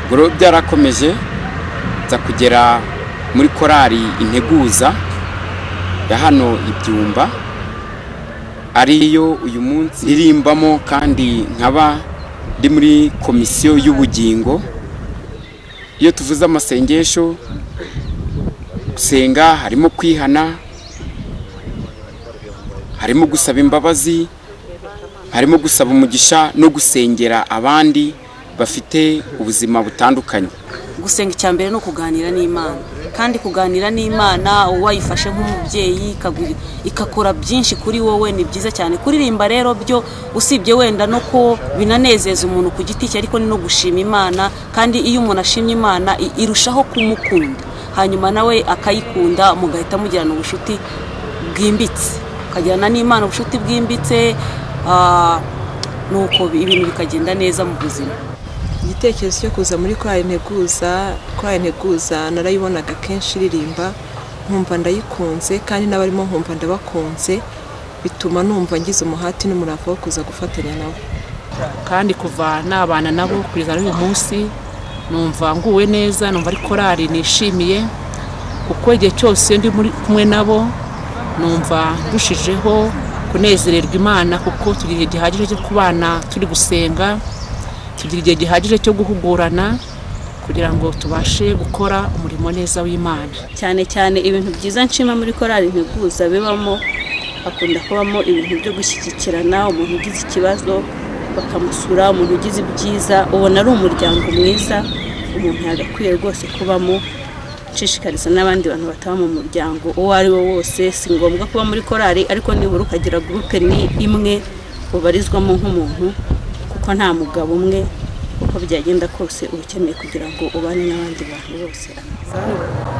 ubwo rero byarakomeje nza kugera muri korali integuza ya hano ibyumba ariyo uyu munsi irimbamo kandi nkaba ndi muri komisiyo y'ubugingo iyo tuvuze amasengesho gusenga harimo kwihana harimo gusaba imbabazi harimo gusaba umugisha no gusengera abandi bafite ubuzima butandukanye gusenga icya mbere ni ukuganira n'imana kandi kuganira n'imana uwayifashe nk'umubyeyi ikaguri- igakora byinshi kuri wowe ni byiza cyane kuririmba rero byo usibye wenda no ko binanezeza umuntu ku giti cye ariko ni no gushima imana kandi iyo umuntu ashimye imana i- irushaho kumukunda hanyuma nawe akayikunda mugahita mugirana ubucuti bwimbitse ukagirana n'imana ubucuti bwimbitse ah, nuko ibintu bikagenda neza mu buzima igitekerezo cyo kuza muri korali nteguza korali nteguza narayibonaga kenshi iririmba nkumva ndayikunze kandi n'abarimo nkumva ndabakunze bituma numva ngize umuhati n'umurava wo kuza gufatanya nabo kandi kuva nabana nabo kugeza n'uyu munsi numva nguwe neza numva ari korari nishimiye kuko igihe cyose iyo ndi muri kumwe nabo numva ndushijeho kunezererwa imana kuko tugira igihe gihagije cyo kubana turi gusenga tugira igihe gihagije cyo guhugurana kugira ngo tubashe gukora umurimo neza w'imana cyane cyane ibintu byiza nshima muri korali integuza bibamo hakunda kubamo ibintu byo gushyigikirana umuntu ugize ikibazo bakamusura umuntu ugize ibyiza ubona ari umuryango mwiza umuntu yagakwiye rwose kubamo nshishikariza n'abandi bantu bataba mu muryango uwo ari we wose si ngombwa kuba muri korali ariko nibura ukagira gurupe ni imwe ubarizwamo nk'umuntu kuko nta mugabo umwe uko byagenda kose uba ukeneye kugira ngo ubane n'abandi bantu bose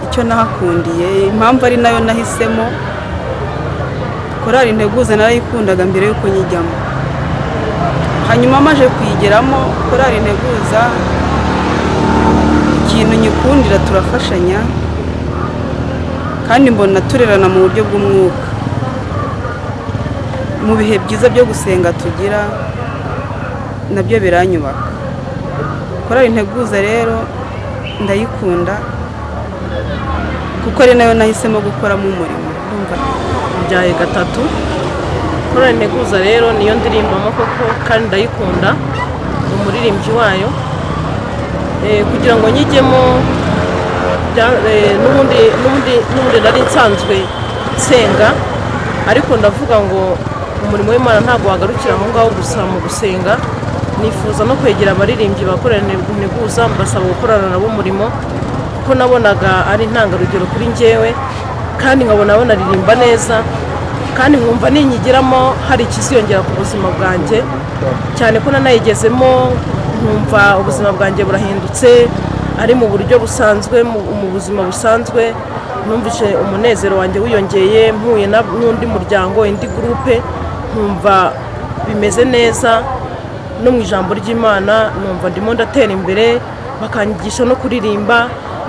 icyo nahakundiye impamvu ari nayo nahisemo korali integuza narayikundaga mbere yuko nyijyamo hanyuma maje kuyigeramo korali integuza ikintu nyikundira turafashanya kandi mbona turerana mu buryo bw'umwuka mu bihe byiza byo gusenga tugira nabyo biranyubaka korali integuza rero ndayikunda kuko ari nayo nahisemo gukoramo umurimo ndumva mbyaye gatatu korali nteguza rero niyo ndirimbamo koko kandi ndayikunda ni umuririmbyi wayo Eh, kugira ngo nyijyemo bya- eh, n'ubundi n'ubundi n'ubundi nari nsanzwe nsenga ariko ndavuga ngo umurimo w'imana ntabwo wagarukira aho ngaho gusa mu gusenga nifuza no kwegera abaririmbyi bakorera integuza mbasaba gukorana nabo umurimo kuko nabonaga ari intangarugero kuri njyewe kandi nkabona banaririmba neza kandi nkumva ninyigeramo hari ikiziyongera ku buzima bwanjye cyane ko nanayigezemo nkumva ubuzima bwanjye burahindutse ari mu buryo busanzwe mu- mu buzima busanzwe numvise umunezero wanjye wiyongeye mpuye na- n'undi muryango indi gurupe nkumva bimeze neza no mu ijambo ry'imana numva ndimo ndatera imbere bakanyigisha no kuririmba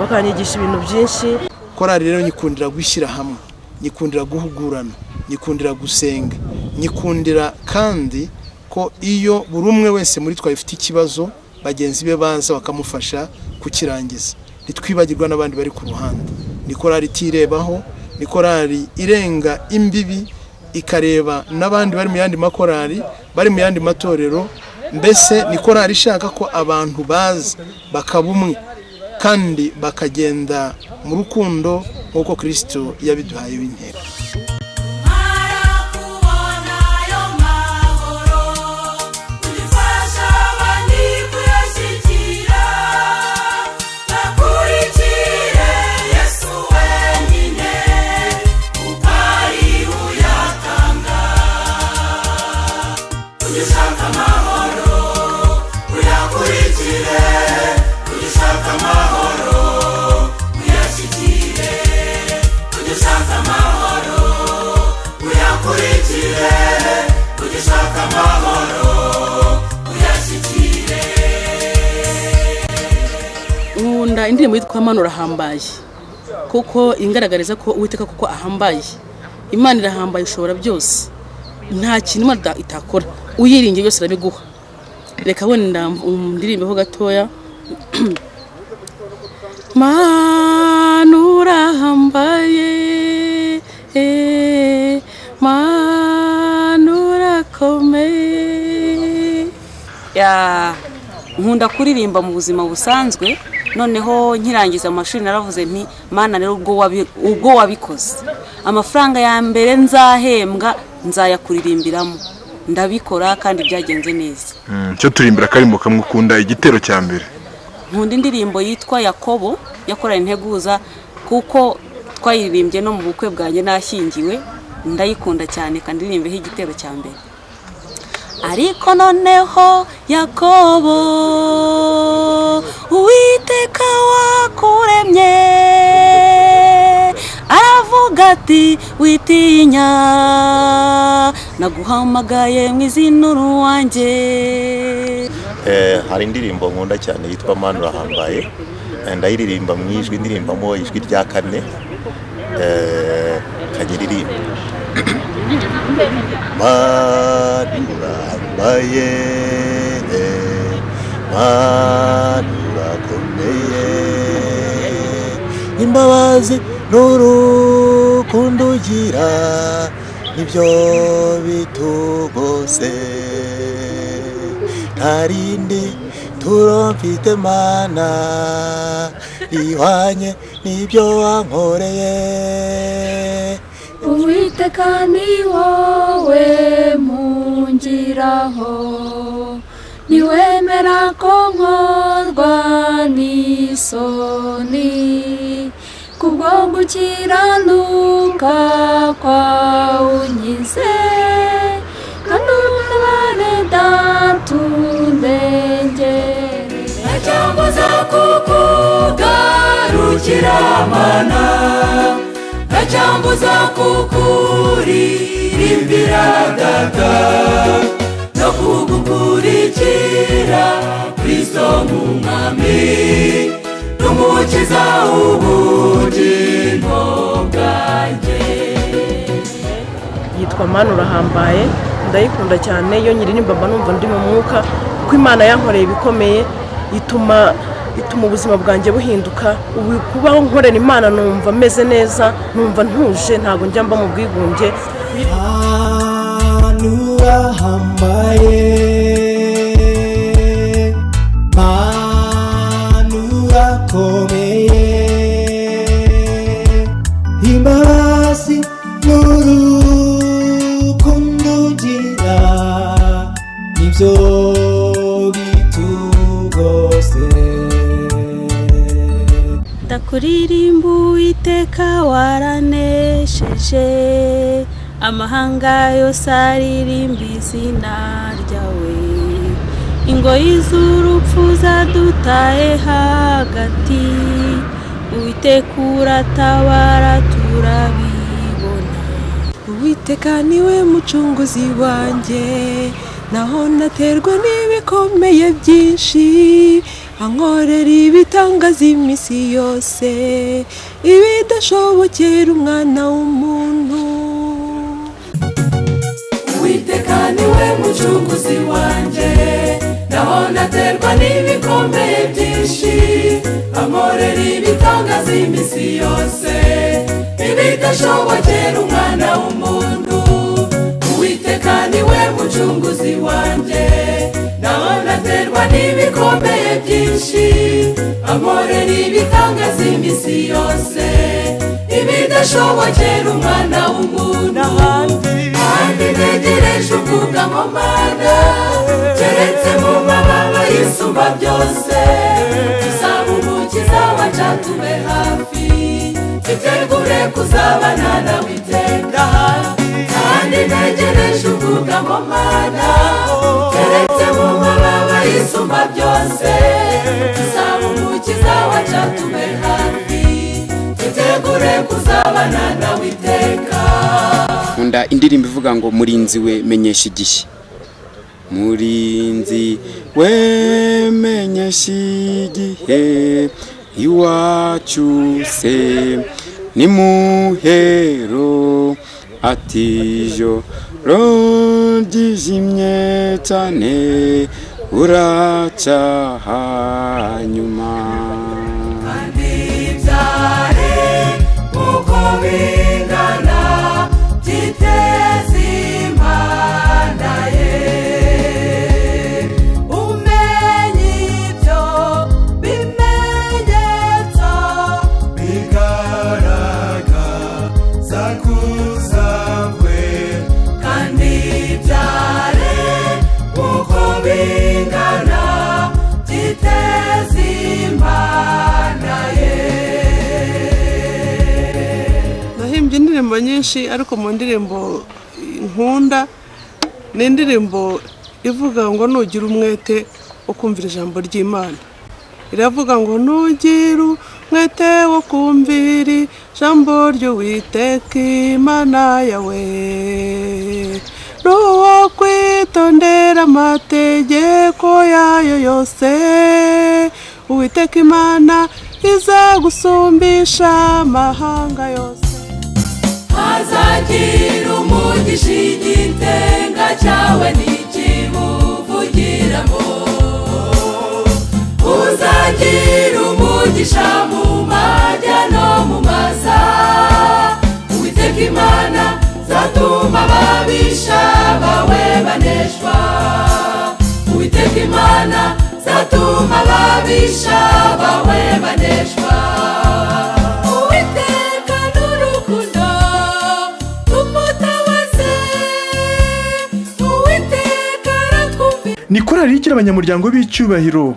bakanyigisha ibintu byinshi korali rero nyikundira gushyira hamwe nyikundira guhugurana nyikundira gusenga nyikundira kandi ko iyo buri umwe wese muri twabifite ikibazo bagenzi be baza bakamufasha kukirangiza ntitwibagirwa n'abandi bari ku ruhande ni korali itirebaho ni korali irenga imbibi ikareba n'abandi bari mu yandi makorali bari mu yandi matorero mbese ni korali ishaka ko abantu baza bakaba umwe kandi bakagenda mu rukundo nk'uko kirisito yabiduhaye w'intego Ugishaka amahoro uyashyikire nkunda indirimbo yitwa manura ahambaye kuko ingaragariza ko uwiteka kuko ahambaye imana irahambaye ushobora byose nta kintu imana ita- itakora uyiringiye yose irabiguha reka wenda ndirimbeho gatoya manura ahambaye eh, manura akomeye Ya, nkunda kuririmba mu buzima busanzwe noneho nkirangiza amashuri naravuze nti mana rero ubwo wabi- ubwo wabikoze amafaranga ya mbere nzahembwa nzayakuririmbiramo ndabikora kandi byagenze neza cyo turimbira akarimo kamukunda igitero cya mbere nkunda indirimbo yitwa yakobo yakoranye integuza kuko twayiririmbye no mu bukwe bwanjye nashyingiwe ndayikunda cyane kandi iririmbeho igitero cya mbere ariko noneho yakobo uwiteka wakuremye aravuga ati witinya naguhamagaye mu izina uruwanjye Eh, hari indirimbo nkunda cyane yitwa mani urahambaye Eh, ndayiririmba mu ijwi ndirimbamo ijwi rya kane Eh, kajya iririmba mani urahambaye eh, mani urakomeye imbabazi n'urukundo ugira nibyo bitugose ntarindi turomfite mana rihwanye n'ibyo wankoreye uwiteka ni wowe mungiraho ntiwemera ko nkorwa n'isoni kubwo gukiranuka kwawe unkize kandi ubunabane datundengere cyangwa za kukugarukira mana nta cyangwa za kukuririmbira data no kugukurikira kristo nk'umwami n'umukiza ubugingo bwanjye yitwa mani urahambaye ndayikunda cyane iyo nyiririmba mba numva ndi mu mwuka kuko imana yankoreye ibikomeye ituma ituma ubuzima bwanjye buhinduka ubu kubaho nkorera imana numva meze neza numva ntuje ntabwo njya mba mu bwigunge urahambaye manu urakomeye imbabazi n'urukundo ugira nibyo bitugose ndakuririmba uwiteka waranesheje amahanga yose aririmba izina ryawe ingoyi z'urupfu zadutaye hagati uwiteka uratabara turabibona uwiteka niwe mucunguzi wanjye naho naterwa n'ibikomeye byinshi ankorera ibitangaza iminsi yose ibidashobokera umwana w'umuntu uwiteka niwe mucunguzi wanjye naho naterwa n'ibikomeye byinshi amorera ibitangaza iminsi yose ibidashobokera umwana w'umuntu uwiteka niwe mucunguzi wanjye naho naterwa n'ibikomeye byinshi amorera ibitangaza iminsi yose ibidashobokera umwana w'umuntu kandi ntegereje ubwugamo mana keretse mu mababa y'isumba byose tuzaba umukiza waca tube hafi iterwure kuzabana nawe iteka kandi ntegereje ubwugamo mana keretse mu mababa y'isumba byose tuzaba umukiza waca tube hafi itegure kuzabana nawe iteka nkunda indirimbo ivuga ngo murinzi we menyesha igihe murinzi we menyesha igihe iwacu se ni muhero atijo ryijimye cyane uracaha nyuma bibyare uko bingana byiteze imana ye umenye ibyo bimenyetso bigaragaza kuza kwe kandi byare uko bingana byiteze imana indirimbo nyinshi ariko mu ndirimbo nkunda ni indirimbo ivuga ngo nugira umwete ukumvira ijambo ry'imana iravuga ngo nugira umwete wo kumvira ijambo ry'uwiteka imana yawe n'uwo kwitondera amategeko yayo yose uwiteka imana izagusumbisha amahanga yose hazagira umugisha igitenga cyawe ntikibuvugiramo uzagira umugisha mu majya no mu maza uwiteka imana zatuma ababisha bawe baneshwa uwiteka imana zatuma ababisha bawe baneshwa uwiteka n'urukundo tumutabaze uwiteka aratwumvira ni korari igira abanyamuryango b'icyubahiro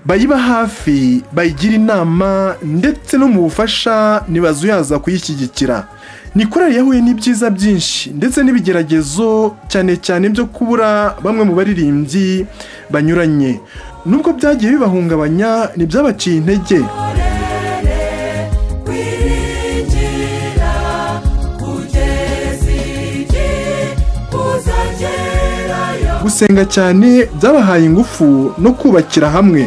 bayiba hafi bayigira inama ndetse no mu bufasha ntibazuyaza kuyishyigikira ni korari yahuye n'ibyiza byinshi ndetse n'ibigeragezo cyane cyane byo kubura bamwe mu baririmbyi banyuranye nubwo byagiye bibahungabanya ntibyabaciye intege kwiringira kugeza igihe uzagerayo gusenga cyane byabahaye ingufu no kubakira hamwe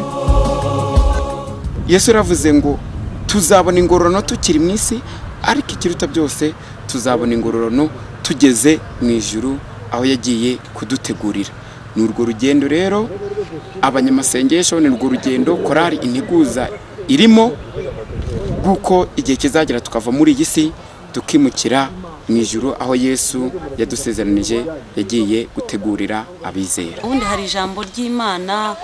yesu yaravuze ngo tuzabona ingororano tukiri mu isi ariko ikiruta byose tuzabona ingororano tugeze mu ijuru aho yagiye kudutegurira ni urwo rugendo rero abanyamasengesho ni urwo rugendo korari integuza irimo kuko igihe kizagera tukava muri iyi si tukimukira mu ijuru aho yesu yadusezeranije yagiye gutegurira abizera ubundi hari ijambo ry'imana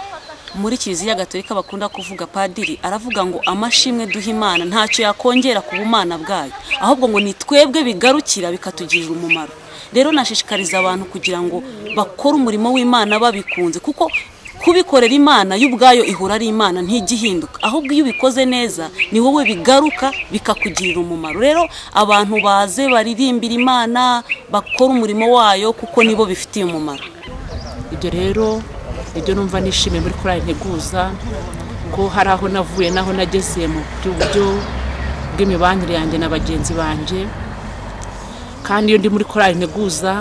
muri kiliziya gatolika bakunda kuvuga padiri aravuga ngo amashimwe duha imana ntacyo yakongera ku bumana bwayo ahubwo ngo ni twebwe bigarukira bikatugirira umumaro rero nashishikariza abantu kugira ngo bakore umurimo w'imana babikunze kuko kubikorera imana y'ubwayo ihora ari imana ntigihinduka ahubwo iyo ubikoze neza ni wowe bigaruka bikakugirira umumaro rero abantu baze baririmbira imana bakore umurimo wayo kuko nibo bifitiye umumaro ibyo rero ibyo numva nishimiye muri korali nteguza ko hari aho navuye n'aho nageze mu buryo bw'imibanire yanjye na bagenzi banjye kandi iyo ndi muri korali nteguza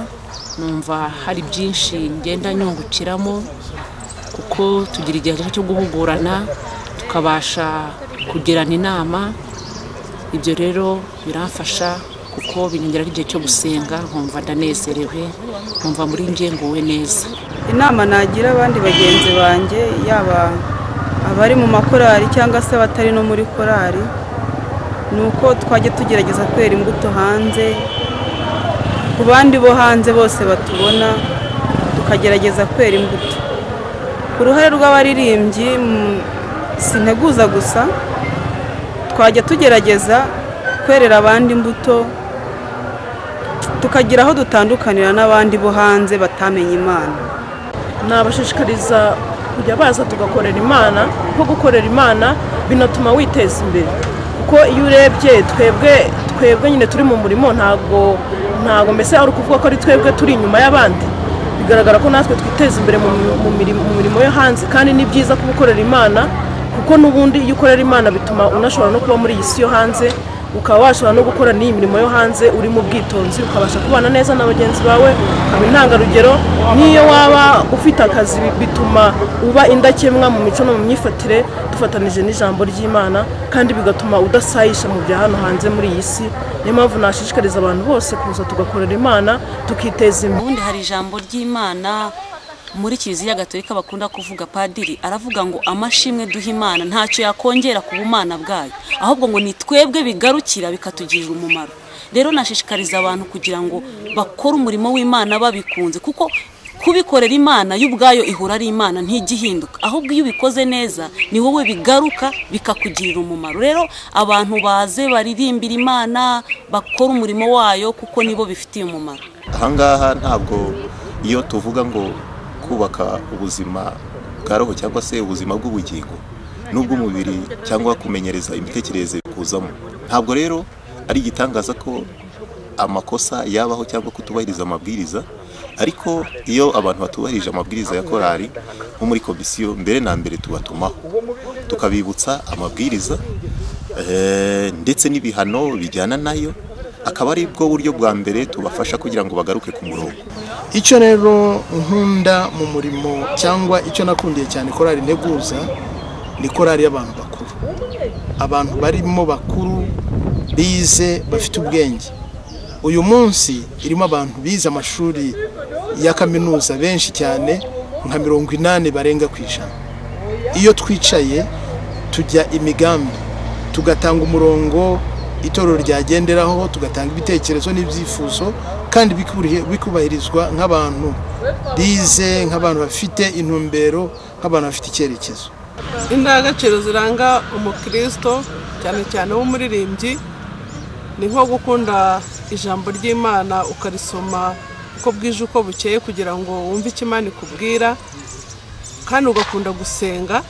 numva hari byinshi ngenda nyungukiramo kuko tugira igihe cyo guhugurana tukabasha kugirana inama ibyo rero biramfasha kuko binyongeraho igihe cyo gusenga nkumva ndanezerewe nkumva muri njye nguwe neza inama nagira abandi bagenzi banjye yaba abari mu makorari cyangwa se abatari no muri korari ni uko twajya tugerageza kwera imbuto hanze ku bandi bo hanze bose batubona tukagerageza kwera imbuto ku ruhare rw'abaririmbyi mm, sinteguza gusa twajya tugerageza kwerera abandi imbuto tukagira aho dutandukanira n'abandi bo hanze batamenye imana nabashishikariza kujya baza tugakorera imana kuko gukorera imana binatuma witeza imbere kuko iyo urebye twebwe twebwe nyine turi mu murimo ntabwo ntabwo mbese ari ukuvuga ko ari twebwe turi inyuma y'abandi bigaragara ko natwe twiteza imbere mu mu mirimo- mu mirimo yo hanze kandi ni byiza kuba ukorera imana kuko n'ubundi iyo ukorera imana bituma unashobora no kuba muri iyi si yo hanze ukaba washobora no gukora n'iyi mirimo yo hanze uri mu bwitonzi ukabasha kubana neza na bagenzi bawe ukaba intangarugero n'iyo waba ufite akazi bi- bituma uba indakemwa mu mico no mu myifatire dufatanije n'ijambo ry'imana kandi bigatuma udasayisha mu bya hano hanze muri iyi si niyo mpamvu nashishikariza abantu bose kuza tugakorera imana tukiteza imbere ubundi hari ijambo ry'imana muri kiliziya gatolika bakunda kuvuga padiri aravuga ngo amashimwe duha imana ntacyo yakongera ku bumana bwayo ahubwo ngo ni twebwe bigarukira bikatugirira umumaro rero nashishikariza abantu kugira ngo bakore umurimo w'imana babikunze kuko kubikorera imana y'ubwayo ihora ari imana ntigihinduka ahubwo iyo ubikoze neza ni wowe bigaruka bikakugirira umumaro rero abantu baze baririmbira imana bakore umurimo wayo kuko nibo bifitiye umumaro ahangaha ntabwo iyo tuvuga ngo kubaka ubuzima bwa roho cyangwa se ubuzima bw'ubugingo n'ubw'umubiri cyangwa kumenyereza imitekerereze kuzamo ntabwo rero ari igitangaza ko amakosa yabaho cyangwa kutubahiriza amabwiriza ariko iyo abantu batubahirije amabwiriza ya korari nko muri komisiyo mbere na mbere tubatumaho tukabibutsa amabwiriza eh, ndetse n'ibihano bijyana nayo akaba ari bwo buryo bwa mbere tubafasha kugira ngo bagaruke ku murongo icyo rero nkunda mu murimo cyangwa icyo nakundiye cyane korari nteguza ni korari y'abantu bakuru abantu barimo bakuru bize bafite ubwenge uyu munsi irimo abantu bize amashuri ya kaminuza benshi cyane nka mirongo inani barenga ku ijana iyo twicaye tujya imigambi tugatanga umurongo itorero ryagenderaho tugatanga ibitekerezo n'ibyifuzo kandi bikuburiye- bikubahirizwa nk'abantu bize nk'abantu bafite intumbero nk'abantu bafite icyerekezo indangagaciro ziranga umukristo cyane cyane w'umuririmbyi ni nko gukunda ijambo ry'imana ukarisoma uko bwije uko bukeye kugira ngo wumve icyo imana ikubwira kandi ugakunda gusenga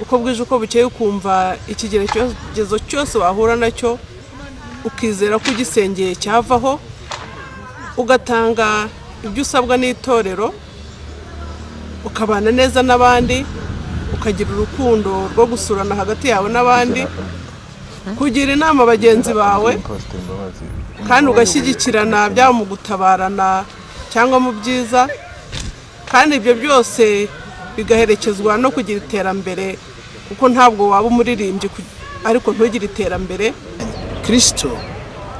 uko bwije uko bukeye ukumva ikigerekezo cyose wahura nacyo ukizera ko ugisengeye cyavaho ugatanga ibyo usabwa n'itorero ukabana neza n'abandi ukagira urukundo rwo gusurana hagati yawe n'abandi kugira inama bagenzi bawe kandi ugashyigikirana byaba mu gutabarana cyangwa mu byiza kandi ibyo byose bigaherekezwa no kugira iterambere kuko ntabwo waba umuririmbyi ku- ariko ntugire iterambere kirisito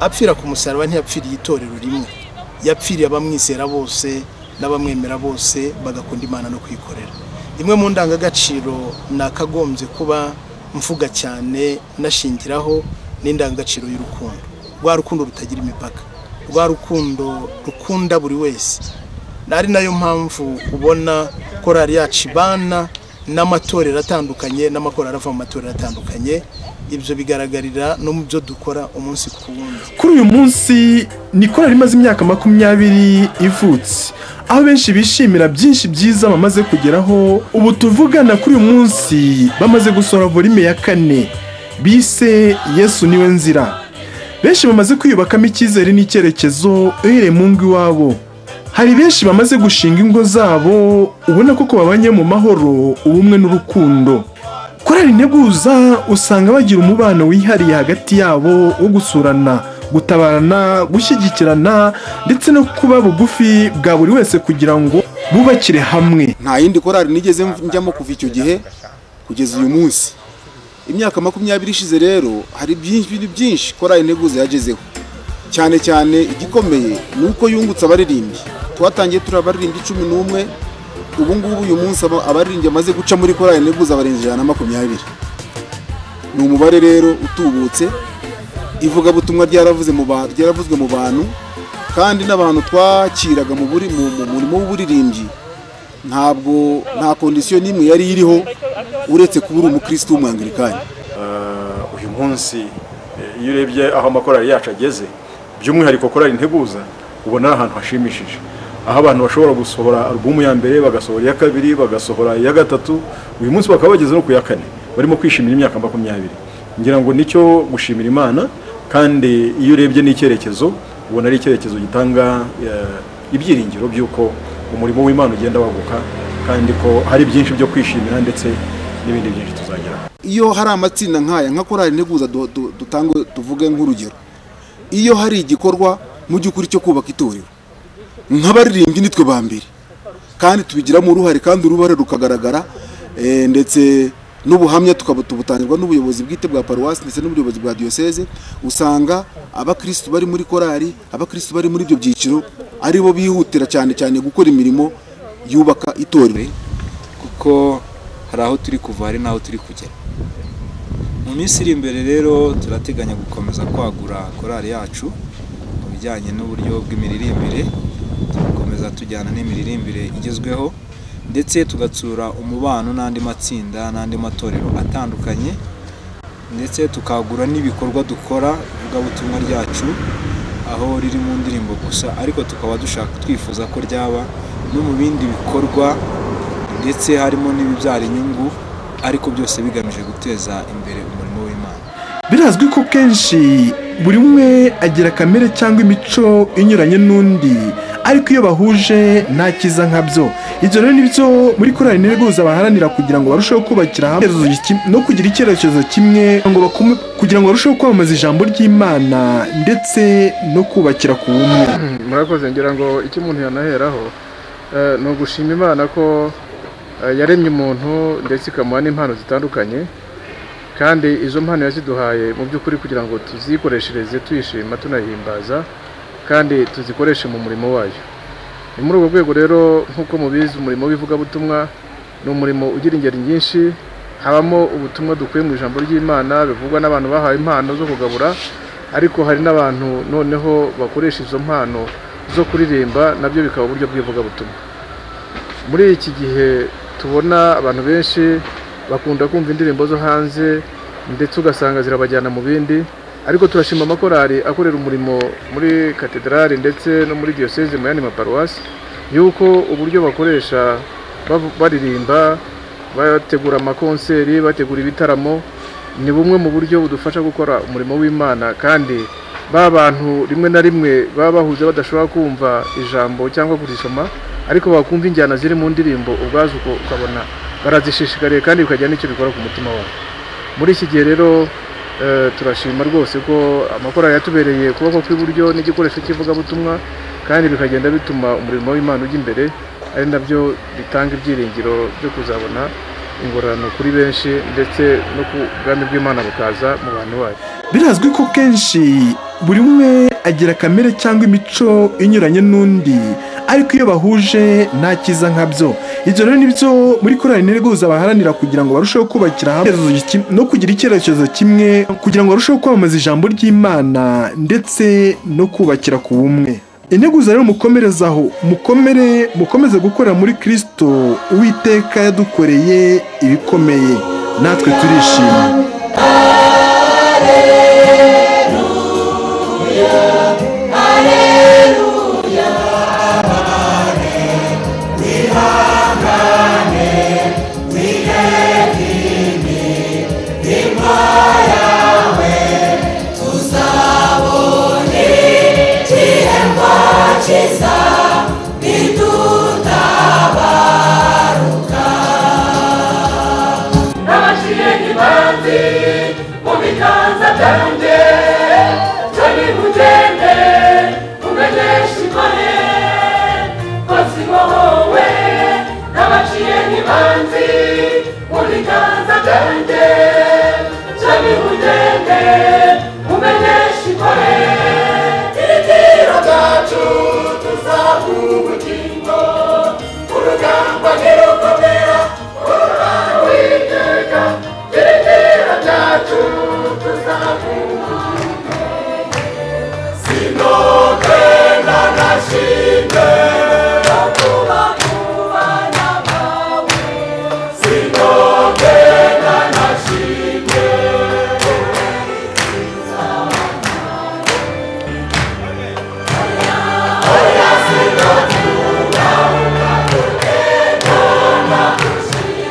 apfira ku musaraba ntiyapfiriye itorero rimwe yapfiriye abamwizera bose n'abamwemera bose bagakunda imana no kwikorera imwe mu ndangagaciro nakagombye kuba mvuga cyane nashingiraho ni indangagaciro y'urukundo rwa rukundo rutagira imipaka rwa rukundo rukunda buri wese ari nayo mpamvu ubona korari yacu ibana n'amatorero atandukanye n'amakorari ava mu matorero atandukanye ibyo bigaragarira no mu byo dukora umunsi ku wundi kuri uyu munsi ni korari imaze imyaka makumyabiri ivutse aho benshi bishimira byinshi byiza bamaze kugeraho ubu tuvugana kuri uyu munsi bamaze gusohora volume ya kane bise yesu niwe nzira benshi bamaze kwiyubakamo icyizere n'icyerekezo uhereye mu ngo iwabo hari benshi bamaze gushinga ingo zabo ubona ko babanye mu mahoro ubumwe n'urukundo korari integuza usanga bagira umubano wihariye hagati yabo wo gusurana gutabarana gushyigikirana ndetse no kuba bugufi bwa buri wese kugira ngo bubakire hamwe nta yindi korari nigeze njyamo kuva icyo gihe kugeza uyu munsi imyaka makumyabiri ishize rero hari byinshi bintu byinshi korari integuza yagezeho cyane cyane igikomeye ni uko yungutse abaririmbyi twatangiye turi abaririmbyi cumi n'umwe ubu ngubu uyu munsi aba- abaririmbyi amaze guca muri korari integuza barenze ijana na makumyabiri ni umubare rero utubutse ivugabutumwa ryaravuze mu ba- ryaravuzwe mu bantu kandi n'abantu twakiraga mu buri- mu- mu murimo w'uburirimbyi ntabwo nta kondisiyo n'imwe yari iriho uretse kuba uri umukristo w'umwangalikani Eh, uyu munsi eh, iyo urebye aho amakorari yacu ageze by'umwihariko korari integuza ubona ari ahantu hashimishije aho abantu bashobora gusohora alubumu ya mbere bagasohora iya kabiri bagasohora iya gatatu uyu munsi bakaba bageze no ku ya kane barimo kwishimira imyaka makumyabiri ngira ngo nicyo gushimira imana kandi iyo urebye n'icyerekezo ubona ari icyerekezo gitanga eh, ibyiringiro by'uko umurimo w'imana ugenda waguka kandi ko hari byinshi byo kwishimira ndetse n'ibindi byinshi tuzageraho iyo hari amatsinda nk'aya nka korali integuza du- du- dutange tuvuge nk'urugero iyo hari igikorwa mu by'ukuri cyo kubaka itorero nk'abaririmbyi nitwe ba mbere kandi tubigiramo uruhare kandi uruhare rukagaragara eh, ndetse n'ubuhamya tukaba tubutangirwa n'ubuyobozi bwite bwa paruwasi ndetse n'ubuyobozi bwa diyoseze usanga abakirisitu bari muri korari abakirisitu bari muri ibyo byiciro ari bo bihutira cyane cyane gukora imirimo yubaka itorero kuko hari aho turi kuva hari n'aho turi kugera mu minsi iri imbere rero turateganya gukomeza kwagura korali yacu mu bijyanye n'uburyo bw'imiririmbire tugakomeza tujyana n'imiririmbire igezweho ndetse tugatsura umubano n'andi matsinda n'andi matorero atandukanye ndetse tukagura n'ibikorwa dukora ivugabutumwa ryacu aho riri mu ndirimbo gusa ariko tukaba dushaka twifuza ko ryaba no mu bindi bikorwa ndetse harimo n'ibibyara inyungu ariko byose bigamije guteza imbere umurimo w'imana birazwi ko kenshi buri umwe agira kamere cyangwa imico inyuranye n'undi ariko iyo bahuje nta cyiza nkabyo ibyo rero nibyo muri korali nteguza baharanira kugira ngo barusheho kubakira hamwe icyerekezo kimwe no kugira icyerekezo kimwe kugira ngo bakume- kugira ngo barusheho kwamamaza ijambo ry'imana ndetse no kubakira ku bumwe murakoze ngira ngo icyo umuntu yanaheraho eh, ni ugushima imana ko eh, yaremye umuntu ndetse ikamuha n'impano zitandukanye kandi izo mpano yaziduhaye mu by'ukuri kugira ngo tuzikoreshereze tuyishima tunahimbaza kandi tuzikoreshe mu murimo wayo ni muri urwo rwego rero nk'uko mubizi umurimo w'ivugabutumwa ni umurimo ugira ingeri nyinshi habamo ubutumwa dukuye mu ijambo ry'imana bivugwa n'abantu bahawe impano zo kugabura ariko hari n'abantu noneho bakoresha izo mpano zo kuririmba nabyo bikaba uburyo bw'ivugabutumwa muri iki gihe tubona abantu benshi bakunda kumva indirimbo zo hanze ndetse ugasanga zirabajyana mu bindi ariko turashima amakorali akorera umurimo muri katedrali ndetse no muri diyoseze mu yandi maparuwasi yuko uburyo bakoresha bavu- baririmba bategura amakonseri bategura ibitaramo ni bumwe mu buryo budufasha gukora umurimo w'imana kandi ba bantu rimwe na rimwe baba bahuze badashobora kumva ijambo cyangwa kurisoma ariko bakumva injyana ziri mu ndirimbo ubwazo uko ukabona barazishishikariye kandi bikagira n'icyo bikora ku mutima wabo muri iki gihe rero eh, turashima rwose ko amakorali yatubereye ukuboko kw'iburyo n'igikoresho cy'ivugabutumwa kandi bikagenda bituma umurimo w'imana ujya imbere ari nabyo bitanga ibyiringiro byo kuzabona ingororano kuri benshi ndetse no ku bwami bw'imana bukaza mu bantu bacu birazwi ko kenshi buri umwe agira kamere cyangwa imico inyuranye n'undi ariko iyo bahuje nta cyiza nkabyo ibyo rero nibyo muri korali nteguza baharanira kugira ngo barusheho kubakira hamwe icyerekezo kimwe no kugira icyerekezo kimwe kugira ngo barusheho kwamamaza ijambo ry'imana ndetse no kubakira ku bumwe integuza rero mukomerezaho mukomere mukomeze gukorera muri kirisito uwiteka yadukoreye ibikomeye natwe turishima Nabaciye nk'imanzi mu biganza byanjye Jami mugende umenyeshe ikore Kosi wowe Nabaciye nk'imanzi mu biganza byanjye Jami mugende umenyeshe ikore Ibitiro byacu tuzaguha ubugingo Urugamba nirukomera Uwiteka ibitero byacu tuzaguha Sinoke na nashimwe kuba kuba nabawe Sinoke na nashimwe Oya sinoke uba ukatuteka nagushimye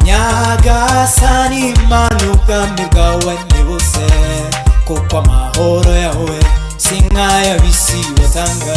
nyaga asa n'imana ubwami bwawe ni bose kuko amahoro yawe si nk'ay'abisi batanga